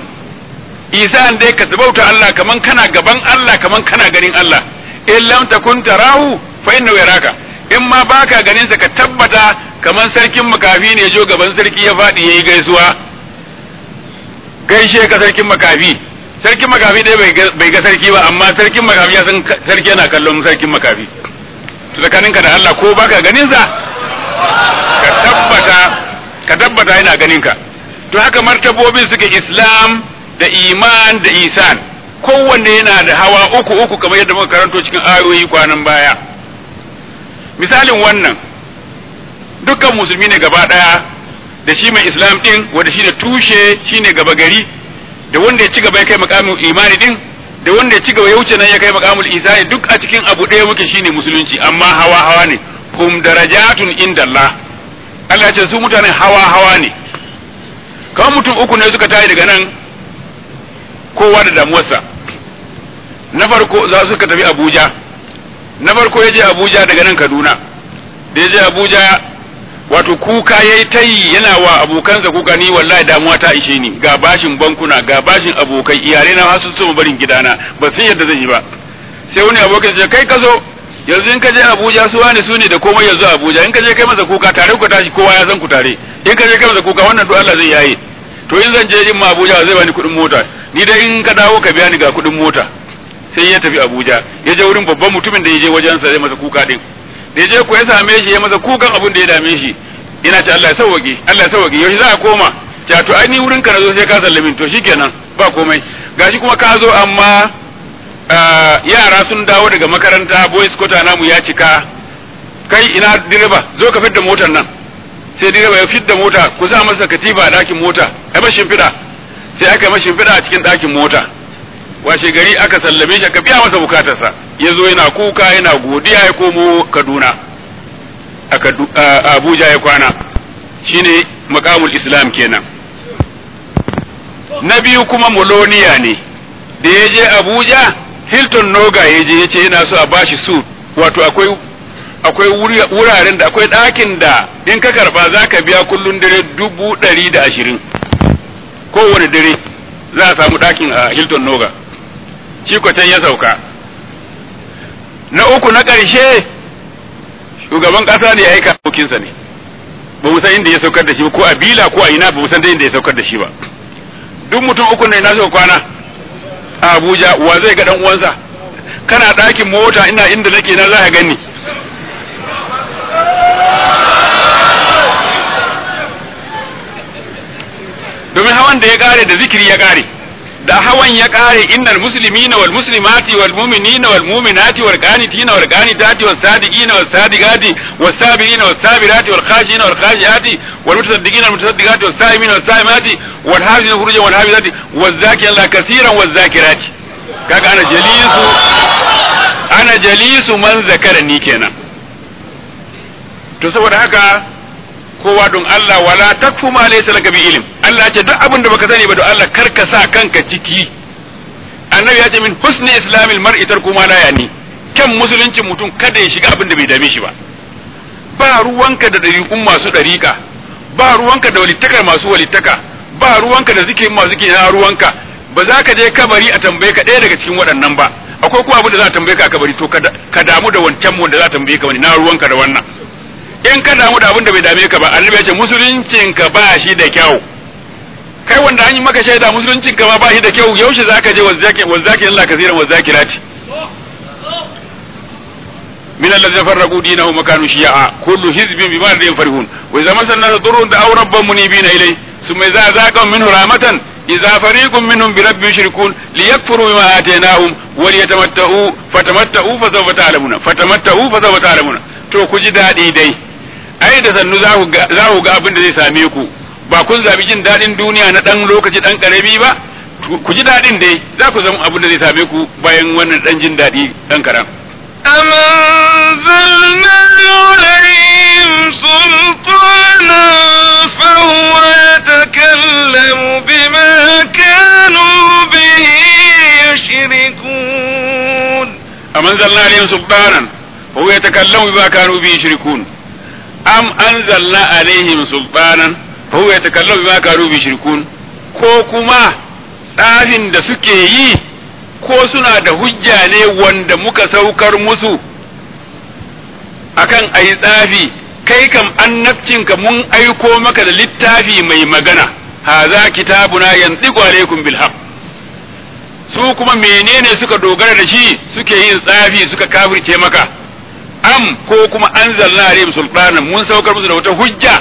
ihsan dai ka sabauta Allah kaman kana gaban Allah kaman kana ganin Allah in lam takun tarahu fa innahu yaraka in ma baka ganin sa ka tabbata kaman sarkin makafi ne jo gaban sarki ya fadi yayi gaisuwa gaishe ka sarkin makafi sarkin makafi dai bai ga sarki ba amma sarkin makafi ya san sarki yana kallon sarkin makafi to tsakaninka da Allah ko baka ganin sa ka tabbata ka tabbata yana ganin ka to haka martabobin suke islam da iman da isan kowanne yana da hawa uku uku kamar yadda muka karanto cikin ayoyi kwanan baya misalin wannan dukkan musulmi ne gaba daya da shi mai islam din wanda shi da tushe shine gaba gari da wanda ya ci gaba ya kai makamin imani din da wanda ya ci gaba ya wuce nan ya kai makamul isani duk a cikin abu ɗaya muke shine musulunci amma hawa hawa ne hum darajatun inda Allah Allah ce su mutane hawa hawa ne kawai mutum uku ne suka tayi daga nan kowa da damuwarsa na farko za su ka tafi Abuja na farko ya je Abuja daga nan Kaduna da ya je Abuja wato kuka ya yi tayi yana wa abokansa kuka ni wallahi damuwa ta ishe ni ga bashin bankuna ga bashin abokai iyalai na hasu su barin gidana ba sun yadda zan yi ba sai wani abokin ce kai ka zo yanzu in ka je Abuja su wani su ne da komai yanzu Abuja in ka je kai masa kuka tare ku tashi kowa ya san ku tare in ka je kai masa kuka wannan duk Allah zai yaye to in zan je in ma Abuja zai bani kuɗin mota ni dai in ka dawo ka biya ni ga kuɗin mota sai ya tafi Abuja ya je wurin babban mutumin da ya je wajensa zai masa kuka din da ya je ko ya same shi ya masa kukan abin da ya dame shi ina ce Allah ya sauwage Allah ya sauwage yaushe za a koma ta to ai ni wurin ka na zo sai ka sallamin to shikenan ba komai gashi kuma ka zo amma yara sun dawo daga makaranta boys kota namu ya cika kai ina direba zo ka fidda motar nan sai direba ya fidda mota ku sa masa katifa a dakin mota ai mashin fida sai aka mashin fida a cikin dakin mota washe gari aka sallame shi aka biya masa bukatarsa ya zo yana kuka yana godiya ya komo kaduna a abuja ya kwana shine makamul islam kenan na biyu kuma moloniya ne da ya je abuja hilton noga ya je ya ce yana so a bashi su wato akwai akwai wuraren da akwai ɗakin da in ka karba za ka biya kullum dare dubu ɗari da ashirin kowane dare za a samu ɗakin a hilton noga shi can ya sauka na uku na ƙarshe shugaban ƙasa ne ya aika abokinsa ne ba mu san inda ya saukar da shi ko a bila ko a ina ba mu san da inda ya saukar da shi ba duk mutum uku ne na suka kwana a Abuja wa zai ga dan uwansa kana ɗakin mota ina inda nake na za ka gani domin hawan da ya kare da zikiri ya kare da hawan ya kare innal muslimina wal muslimati wal mu'minina wal mu'minati wal qanitina wal qanitati was sadiqina was sadiqati was sabirina was sabirati wal khashina wal khashiyati wal mutasaddiqina wal mutasaddiqati was saimina was saimati wal hafizina furujan wal hafizati was zakirina kaseeran was zakirati kaga ana jalisu ana jalisu man zakarani kenan to saboda haka kowa don Allah wala takfu ma laysa laka bi ilm Allah ce duk abin da baka sani ba don Allah kar ka sa kanka ciki annabi ya ce min husni islamil mar'i tarku ma la yani kan musuluncin mutum kada ya shiga abin da bai dame shi ba ba ruwanka da dariƙun masu dariƙa ba ruwanka da walittakar masu walittaka ba ruwanka da zikirin masu zikirin na ruwanka ba za ka je kabari a tambaye ka ɗaya daga cikin waɗannan ba akwai kuma abin da za a tambaye ka a kabari to ka damu da wancan wanda za a tambaye ka wani na ruwanka da wannan in ka damu da abin da bai dame ka ba annabi ya ce musuluncin ka ba shi da kyau kai wanda an yi maka shaida musuluncin ka ma ba shi da kyau yaushe zaka je wazzaki wazzaki Allah kaseeran wazzakirati من الذين فرقوا دينهم وكانوا شيعا كل حزب بما لديهم فرحون واذا مس الناس ضر دعوا ربهم منيبين اليه ثم اذا ذاقهم منه رحمه اذا فريق منهم برب يشركون ليكفروا بما اتيناهم وليتمتعوا فتمتعوا فسوف تعلمون فتمتعوا فسوف تعلمون to ku ji daɗi dai ai da sannu za ku ga abin da zai same ku ba kun zabi jin daɗin duniya na ɗan lokaci ɗan ƙarami ba ku ji daɗin dai za ku zama abin da zai same ku bayan wannan ɗan jin daɗi ɗan karam أم أنزلنا عليهم سلطانا فهو يتكلم بما كانوا به يشركون أم أنزلنا عليهم سلطانا فهو يتكلم بما كانوا به يشركون أم أنزلنا عليهم سلطانا فهو يتكلم بما كانوا به يشركون ko kuma tsarin da suke yi ko suna da hujja ne wanda muka saukar musu akan ayi tsafi kai kam annabcinka mun aiko maka da littafi mai magana haza kitabuna yantiqu alaikum bil haqq su kuma menene suka dogara da shi suke yin tsafi suka kafirce maka am ko kuma anzalna alaihim sultanan mun saukar musu da wata hujja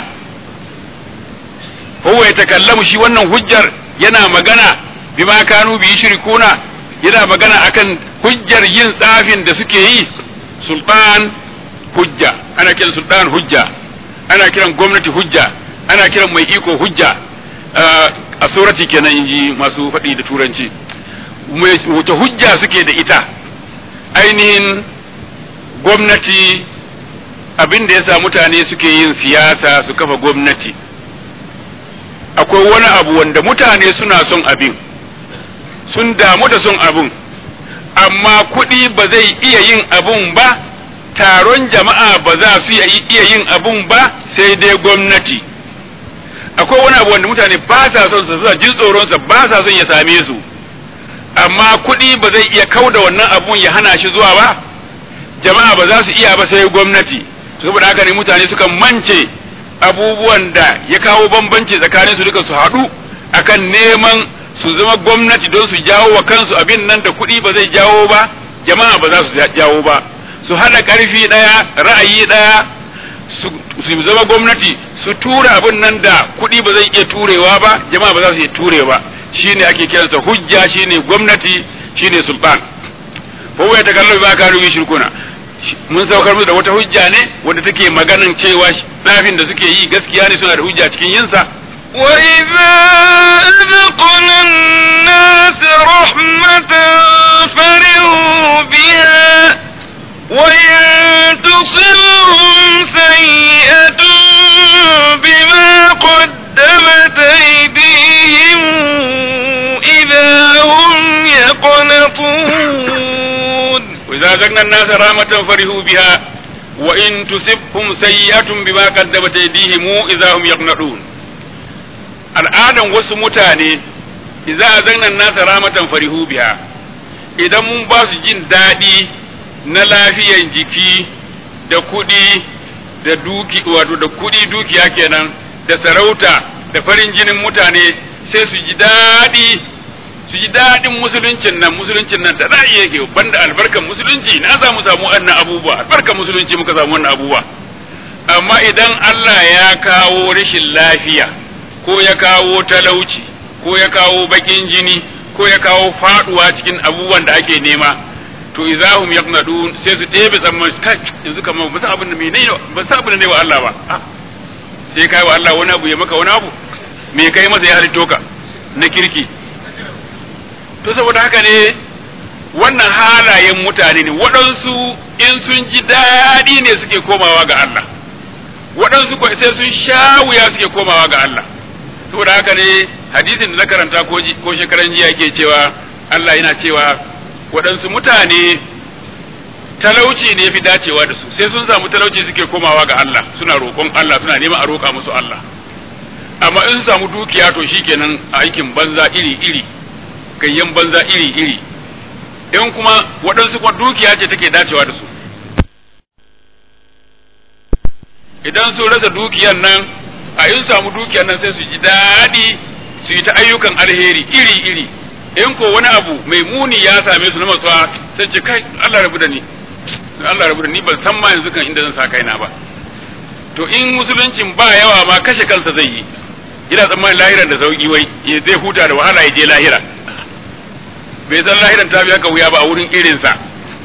huwa yatakallamu shi wannan hujjar yana magana bima kanu bi shirkuna yana magana akan hujjar yin tsafin da suke yi sultan hujja ana kiran sultan hujja ana kiran gwamnati hujja ana kiran mai iko hujja a surati kenan inji masu faɗi da turanci wace hujja suke da ita ainihin gwamnati abin da ya sa mutane suke yin siyasa su kafa gwamnati akwai wani abu wanda mutane suna son abin sun damu da son abin amma kuɗi ba zai iya yin abun ba taron jama'a ba za su iya yin abun ba sai dai gwamnati akwai wani abu wanda mutane ba sa son su suna jin tsoronsa ba sa son ya same su amma kuɗi ba zai iya kauda wannan abun ya hana shi zuwa ba jama'a ba za su iya ba sai gwamnati saboda haka ne mutane suka mance abubuwan da ya kawo bambanci tsakanin su duka su haɗu akan neman su zama gwamnati don su jawo wa kansu abin nan da kuɗi ba zai jawo ba jama'a ba za su jawo ba su haɗa ƙarfi ɗaya ra'ayi ɗaya su zama gwamnati su tura abin nan da kuɗi ba zai iya turewa ba jama'a ba za su iya ture ba shine ake kiransa hujja shine gwamnati shine sultan fa waya ta kallo ba ka rubi shirkuna mun saukar musu da wata hujja ne wanda take maganan cewa tsafin da suke yi gaskiya ne suna da hujja cikin yinsa وإذا أذقنا الناس رحمة فرحوا بها وإن تصلهم سيئة بما قدمت أيديهم إذا هم يقنطون وإذا أذقنا الناس رحمة فرحوا بها وإن تصبهم سيئة بما قدمت أيديهم إذا هم يقنطون al'adan wasu mutane idza azanna nasa ramatan farihu biha idan mun ba su jin daɗi na lafiyan jiki da kuɗi da duki wato da kuɗi dukiya kenan da sarauta da farin jinin mutane sai su ji daɗi su ji daɗin musuluncin nan musuluncin nan da za'i yake banda albarkan musulunci na za mu samu wannan abubuwa albarkan musulunci muka samu wannan abubuwa amma idan Allah ya kawo rashin lafiya ko ya kawo talauci ko ya kawo bakin jini ko ya kawo faduwa cikin abubuwan da ake nema to idahum yaqnadun sai su ɗebe tsamman kai yanzu kamar ba san abin da menene ba san abin da ne wa Allah ba sai kai wa Allah wani abu ya maka wani abu me kai masa ya halitto ka na kirki to saboda haka ne wannan halayen mutane ne waɗansu in sun ji daɗi ne suke komawa ga Allah waɗansu sai sun sha wuya suke komawa ga Allah saboda haka ne hadisin da na karanta ko shekaran jiya ke cewa Allah yana cewa waɗansu mutane talauci ne fi dacewa da su sai sun samu talauci suke komawa ga Allah suna roƙon Allah suna neman a roƙa musu Allah amma in su samu dukiya to shikenan aikin banza iri iri gayyan banza iri iri in kuma waɗansu kuma dukiya ce take dacewa da su idan su rasa dukiyar nan a in samu dukiyar nan sai su ji daɗi su yi ta ayyukan alheri iri iri in ko wani abu mai muni ya same su na matsuwa sai ce kai Allah rabu da ni Allah rabu da ni ban san ma yanzu kan inda zan sa kaina ba to in musuluncin ba yawa ma kashe kansa zai yi ina tsammanin lahiran da sauki wai ya zai huta da wahala ya je lahira bai san lahiran ta biya ka wuya ba a wurin irinsa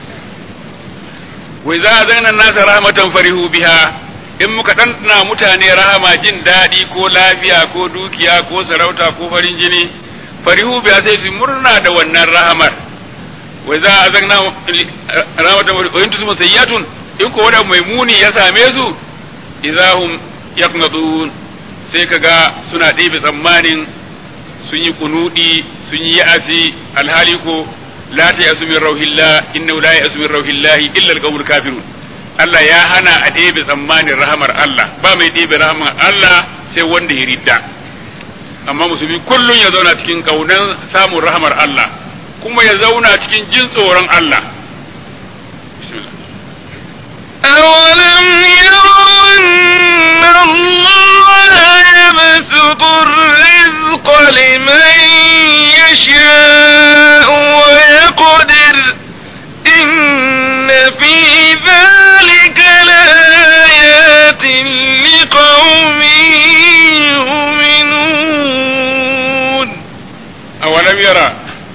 wai za a zaina nasa rahmatan farihu biha in muka ɗanɗana mutane rahama jin daɗi ko lafiya ko dukiya ko sarauta ko farin jini farihu biya sai su murna da wannan rahamar wai za a zaina rahmatan farihu in tusu sayyatun in ko wani mai muni ya same su idahum yaqnatun sai kaga suna ɗebe tsammanin sun yi kunudi sun yi ya'asi alhali ko la ta yasu min rauhillah innahu la yasu min rauhillah illa alqawmul kafirun Allah ya hana a ɗebe tsammanin rahamar Allah ba mai ɗebe rahamar Allah sai wanda ya ridda amma musulmi kullum ya zauna cikin kaunan samun rahamar Allah kuma ya zauna cikin jin tsoron Allah أولم يروا أن الله يبسط الرزق لمن يشاء ويقدر إن في ذلك لآيات لقوم يؤمنون أولم يرى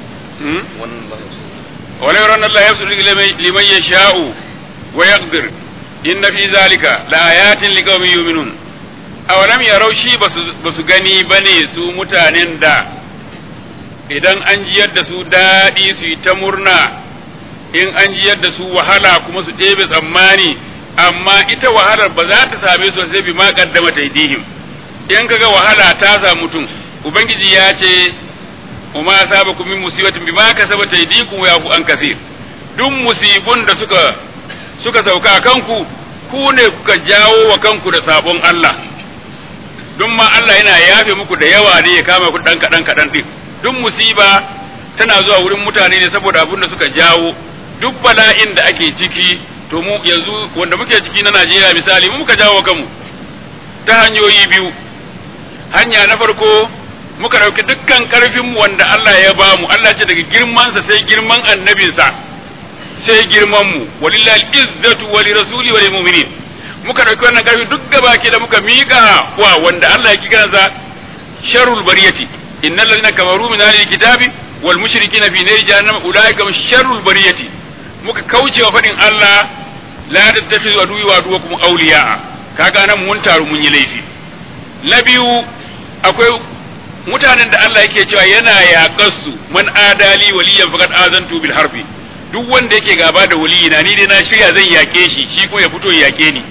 ولم يرى أن الله يبسط لمن يشاء ويقدر إن في ذلك لآيات لقوم يؤمنون أولم يروا شي بس gani bane su mutanen da idan an jiyar da su daɗi su yi ta murna in an jiyar da su wahala kuma su ɗebe tsammani amma ita wahalar ba za ta same su sai bi ma kaddama taidihim in kaga wahala ta sa mutum ubangiji ya ce kuma asabakum min musibatin bima kasabat aydikum wa yafu an kasir duk musibun da suka suka sauka a kanku ku ne kuka jawo wa kanku da sabon Allah duk ma Allah yana yafe muku da yawa ne ya kama ku dan kadan kadan din duk musiba tana zuwa wurin mutane ne saboda abin da suka jawo duk bala'in da ake ciki to mu yanzu wanda muke ciki na Najeriya misali mu muka jawo kanmu ta hanyoyi biyu hanya na farko muka ɗauki dukkan ƙarfin wanda Allah ya ba mu Allah ce daga girmansa sai girman annabinsa sai girman mu walillahi izzatu wa lirasuli wa lilmu'minin muka ɗauki wannan ƙarfi duk gaba ke da muka miƙa wa wanda Allah ya kira sa sharrul bariyati innal ladina kafaru min ahli kitabi wal mushrikina fi nari jahannam ulaika sharrul bariyati muka kauce wa fadin Allah la tattakhidhu aduwi wa aduwakum awliya kaga nan mun taru mun yi laifi na biyu akwai mutanen da Allah yake cewa yana yaƙar su man adali waliyan faqad azantu bil harbi duk wanda yake gaba da waliyina ni dai na shirya zan yaƙe shi shi ko ya fito ya yaƙe ni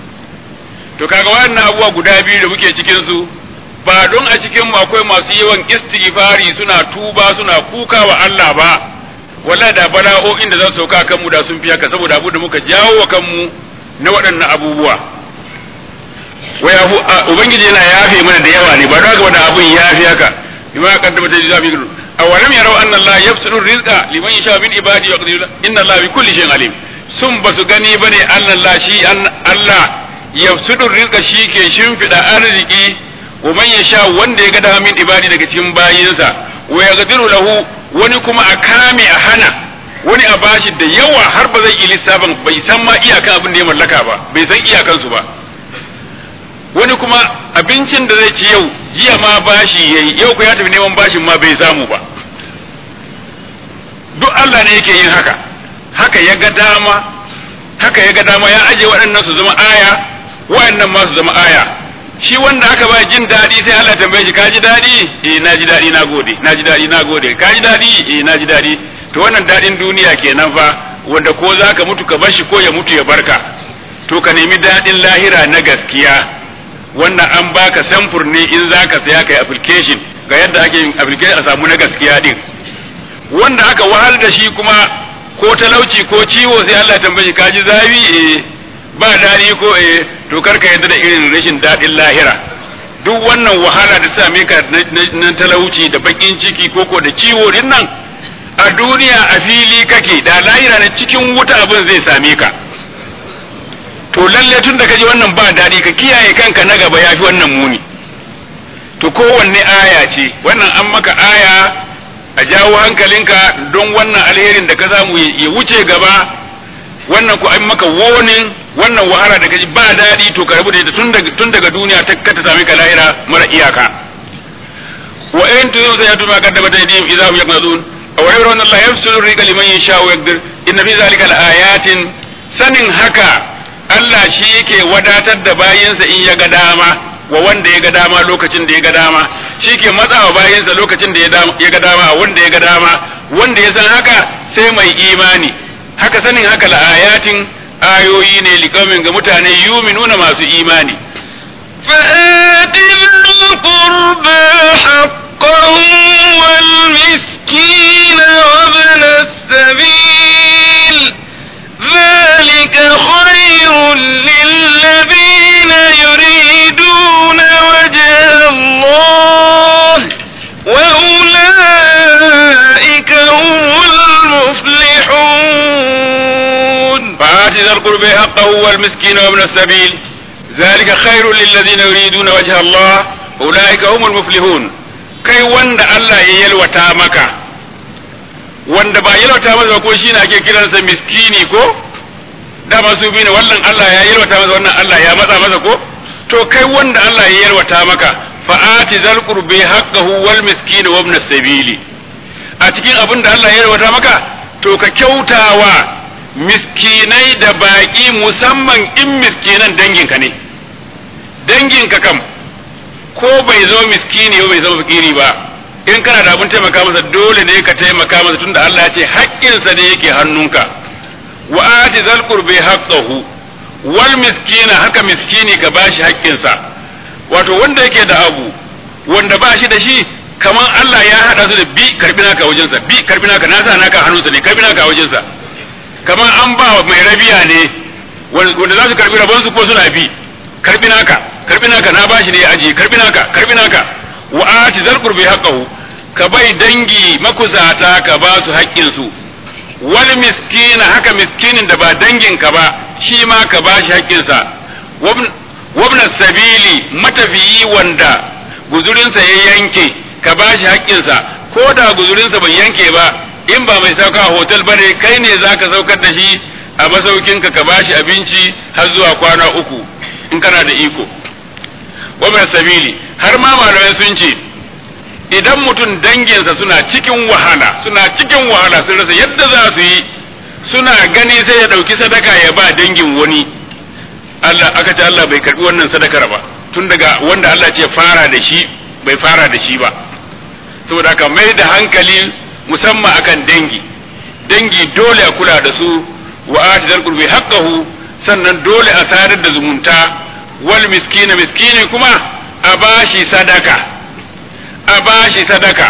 to kaga wannan abubuwa guda biyu da muke cikin su ba don a cikin mu akwai masu yawan istighfari suna tuba suna kuka wa Allah ba wala da bala'o'in da za su sauka kanmu da sun fi haka saboda abu da muka jawo wa kanmu na waɗannan abubuwa waya ubangiji yana yafe mana da yawa ne ba don haka da abun yafe haka bima qaddama ta jazabi gudu awalam yarau anna Allah yabsutu rizqa liman yasha min ibadi wa yaqdiru inna Allah bi kulli shay'in alim sun basu gani bane Allah shi Allah yabsutu rizqa shi ke shimfida arziki wa man yasha wanda ya ga da min ibadi daga cikin bayinsa wa yaqdiru lahu wani kuma a kame a hana wani a bashi da yawa har ba zai lissafin bai san ma iyakan abin da ya mallaka ba bai san iyakansu ba wani kuma abincin da zai ci yau jiya ma bashi yayi yau ko ya tafi neman bashin ma bai samu ba duk Allah ne yake yin haka haka ya ga dama haka ya ga dama ya aje waɗannan su zama aya waɗannan ma su zama aya shi wanda aka ba jin daɗi sai Allah tambaye shi ka ji daɗi eh na ji daɗi na gode na ji daɗi na gode ka ji daɗi eh na ji daɗi to wannan daɗin duniya kenan fa wanda ko za ka mutu ka bar shi ko ya mutu ya barka to ka nemi daɗin lahira na gaskiya wannan an baka samfur ne in za ka saya kai application ga yadda ake yin application a samu na gaskiya din wanda aka wahal da shi kuma ko talauci ko ciwo sai Allah tambaye ka ji zafi eh ba daɗi ko eh to kar ka yadda da irin rashin daɗin lahira duk wannan wahala da same ka na talauci da bakin ciki koko da ciwo din nan a duniya a fili kake da lahira na cikin wuta abin zai same ka to lalle tun da kaji wannan ba daɗi ka kiyaye kanka na gaba yafi wannan muni to kowanne aya ce wannan an maka aya a jawo hankalinka don wannan alherin da ka samu ya wuce gaba wannan ku an maka wonin wannan wahala da kaji ba daɗi to ka rabu da ita tun daga duniya ta ka ta sami ka lahira mara iyaka wa in tuzu sai yatu ma kaddama ta yadihim idza hum yaqnadun aw yara anna Allah yafsulu rizqa liman yasha wa yaqdir inna fi zalika laayatin sanin haka Allah shi yake wadatar da bayinsa in ya ga dama wa wanda ya ga dama lokacin da ya ga dama shi ke matsawa bayinsa lokacin da ya ga dama a wanda ya ga dama wanda ya san haka sai mai imani haka sanin haka la'ayatin ayoyi ne likamin ga mutane yuminuna masu imani فآت ذا القربى حقه والمسكين وابن السبيل ذلك خير للذين يريدون وجه الله وأولئك هم المفلحون فآت ذا القربى حقه والمسكين وابن السبيل ذلك خير للذين يريدون وجه الله أولئك هم المفلحون kai wanda Allah ya yalwata maka wanda ba yalwata masa ko shi ne ake kiransa miskini ko dama su bi ne wannan Allah ya yalwata masa wannan Allah ya matsa masa ko to kai wanda Allah ya yalwata maka fa'ati zal qurbi haqqahu wal miskin wa ibn sabili a cikin abin da Allah ya yalwata maka to ka kyautawa miskinai da baki musamman in miskinan danginka ne danginka kam ko bai zo miskini ko bai zama fakiri ba in kana da abin taimaka masa dole ne ka taimaka masa tunda Allah ya ce haƙƙinsa ne yake hannunka wa ati zal qurbi haqqahu wal miskina haka miskini ka bashi haƙƙinsa wato wanda yake da abu wanda ba shi da shi kaman Allah ya hada su da bi karbi naka wajensa bi karbi naka nasa naka hannunsa ne karbi naka wajensa kaman an ba mai rabiya ne wanda za su karbi rabonsu ko suna bi karbi naka karbi naka na bashi ne ya aje karbi naka karbi naka wa ati zal qurbi haqqahu ka bai dangi makusata ka ba su haƙƙin su wal miskina haka miskinin da ba dangin ka ba shi ma ka ba shi haƙƙin sa wabn sabili matafiyi wanda guzurinsa ya yanke ka ba shi haƙƙin sa ko da guzurinsa bai yanke ba in ba mai sauka a hotel bane kai ne zaka saukar da shi a masaukinka ka ba shi abinci har zuwa kwana uku in kana da iko wa sabili har ma malamai sun ce idan mutum danginsa suna cikin wahala suna cikin wahala sun rasa yadda za su yi suna gani sai ya ɗauki sadaka ya ba dangin wani Allah aka ce Allah bai karbi wannan sadakar ba tun daga wanda Allah ce fara da shi bai fara da shi ba saboda haka mai da hankali musamman akan dangi dangi dole a kula da su wa atidal qurbi haqqahu sannan dole a sadar da zumunta wal miskina miskini kuma a bashi sadaka a bashi sadaka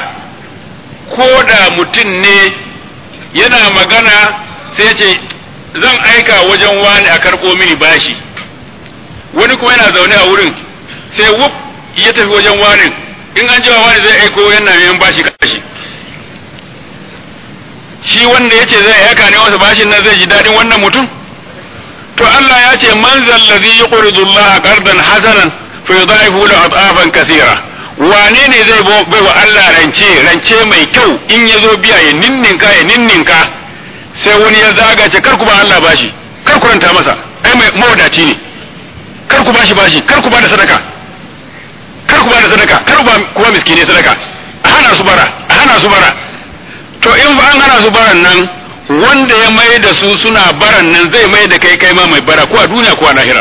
ko da mutum ne yana magana sai ce zan aika wajen wani a karɓo mini bashi wani kuma yana zaune a wurin sai wuf ya tafi wajen wani in an cewa wani zai aiko yana neman bashi kashi shi wanda ya ce zai aika ne wasu bashin nan zai ji daɗin wannan mutum to Allah ya ce man zallazi yuqridu Allah qardan hasanan fa yudaifu lahu at'afan kaseera wane ne zai bai wa Allah rance rance mai kyau in ya zo biya ya ninninka ya ninninka sai wani ya zaga ce kar ku ba Allah bashi kar ku ranta masa ai mai mawadaci ne kar ku bashi bashi kar ku ba da sadaka kar ku ba da sadaka kar ku ba kuma miskine sadaka a hana su bara a hana su bara to in ba an hana su baran nan wanda ya mai da su suna baran nan zai mai da kai kai ma mai bara ko a duniya ko a lahira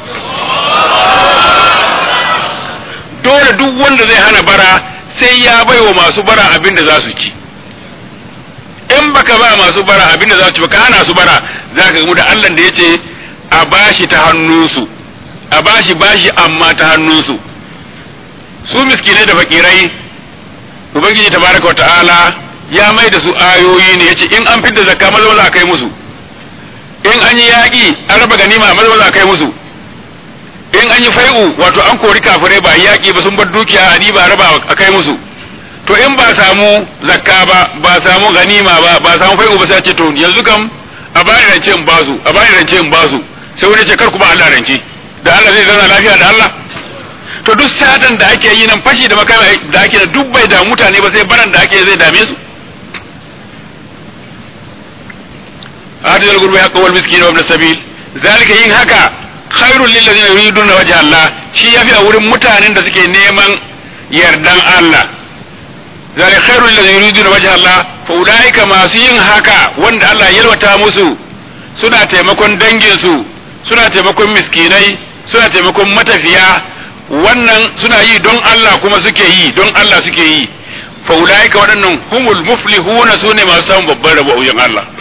dole duk wanda zai hana bara sai ya bai wa masu bara abin da za su ci in baka ba masu bara abin da za su ci baka hana su bara za ka gamu da Allah da ya ce a bashi ta hannunsu a bashi bashi amma ta hannunsu su miskinai da fakirai ubangiji tabaraka wa ta'ala ya mai da su ayoyi ne yace in an fidda zakka maza maza kai musu in an yi yaƙi an raba ganima maza maza kai musu in an yi fai'u wato an kori kafirai ba yaƙi ba sun bar dukiya a ba raba a kai musu to in ba samu zakka ba ba samu ganima ba ba samu fai'u ba sai ce to yanzu kam a bani rance in basu a bani rance in basu sai wani ce kar ku ba Allah rance da Allah zai zauna lafiya da Allah to duk satan da ake yi nan fashi da makami da ake da duk bai da mutane ba sai baran da ake zai dame su hadithul gurbi haqqa wal miskin wa ibn sabil zalika yin haka khairul lil ladina yuriduna wajha Allah shi yafi a wurin mutanen da suke neman yardan Allah zalika khairul lil ladina yuriduna wajha Allah fa ulaika masu yin haka wanda Allah ya yalwata musu suna taimakon dangin su suna taimakon miskinai suna taimakon matafiya wannan suna yi don Allah kuma suke yi don Allah suke yi fa ulaika waɗannan humul muflihuna sune masu samun babban rabo a wajen Allah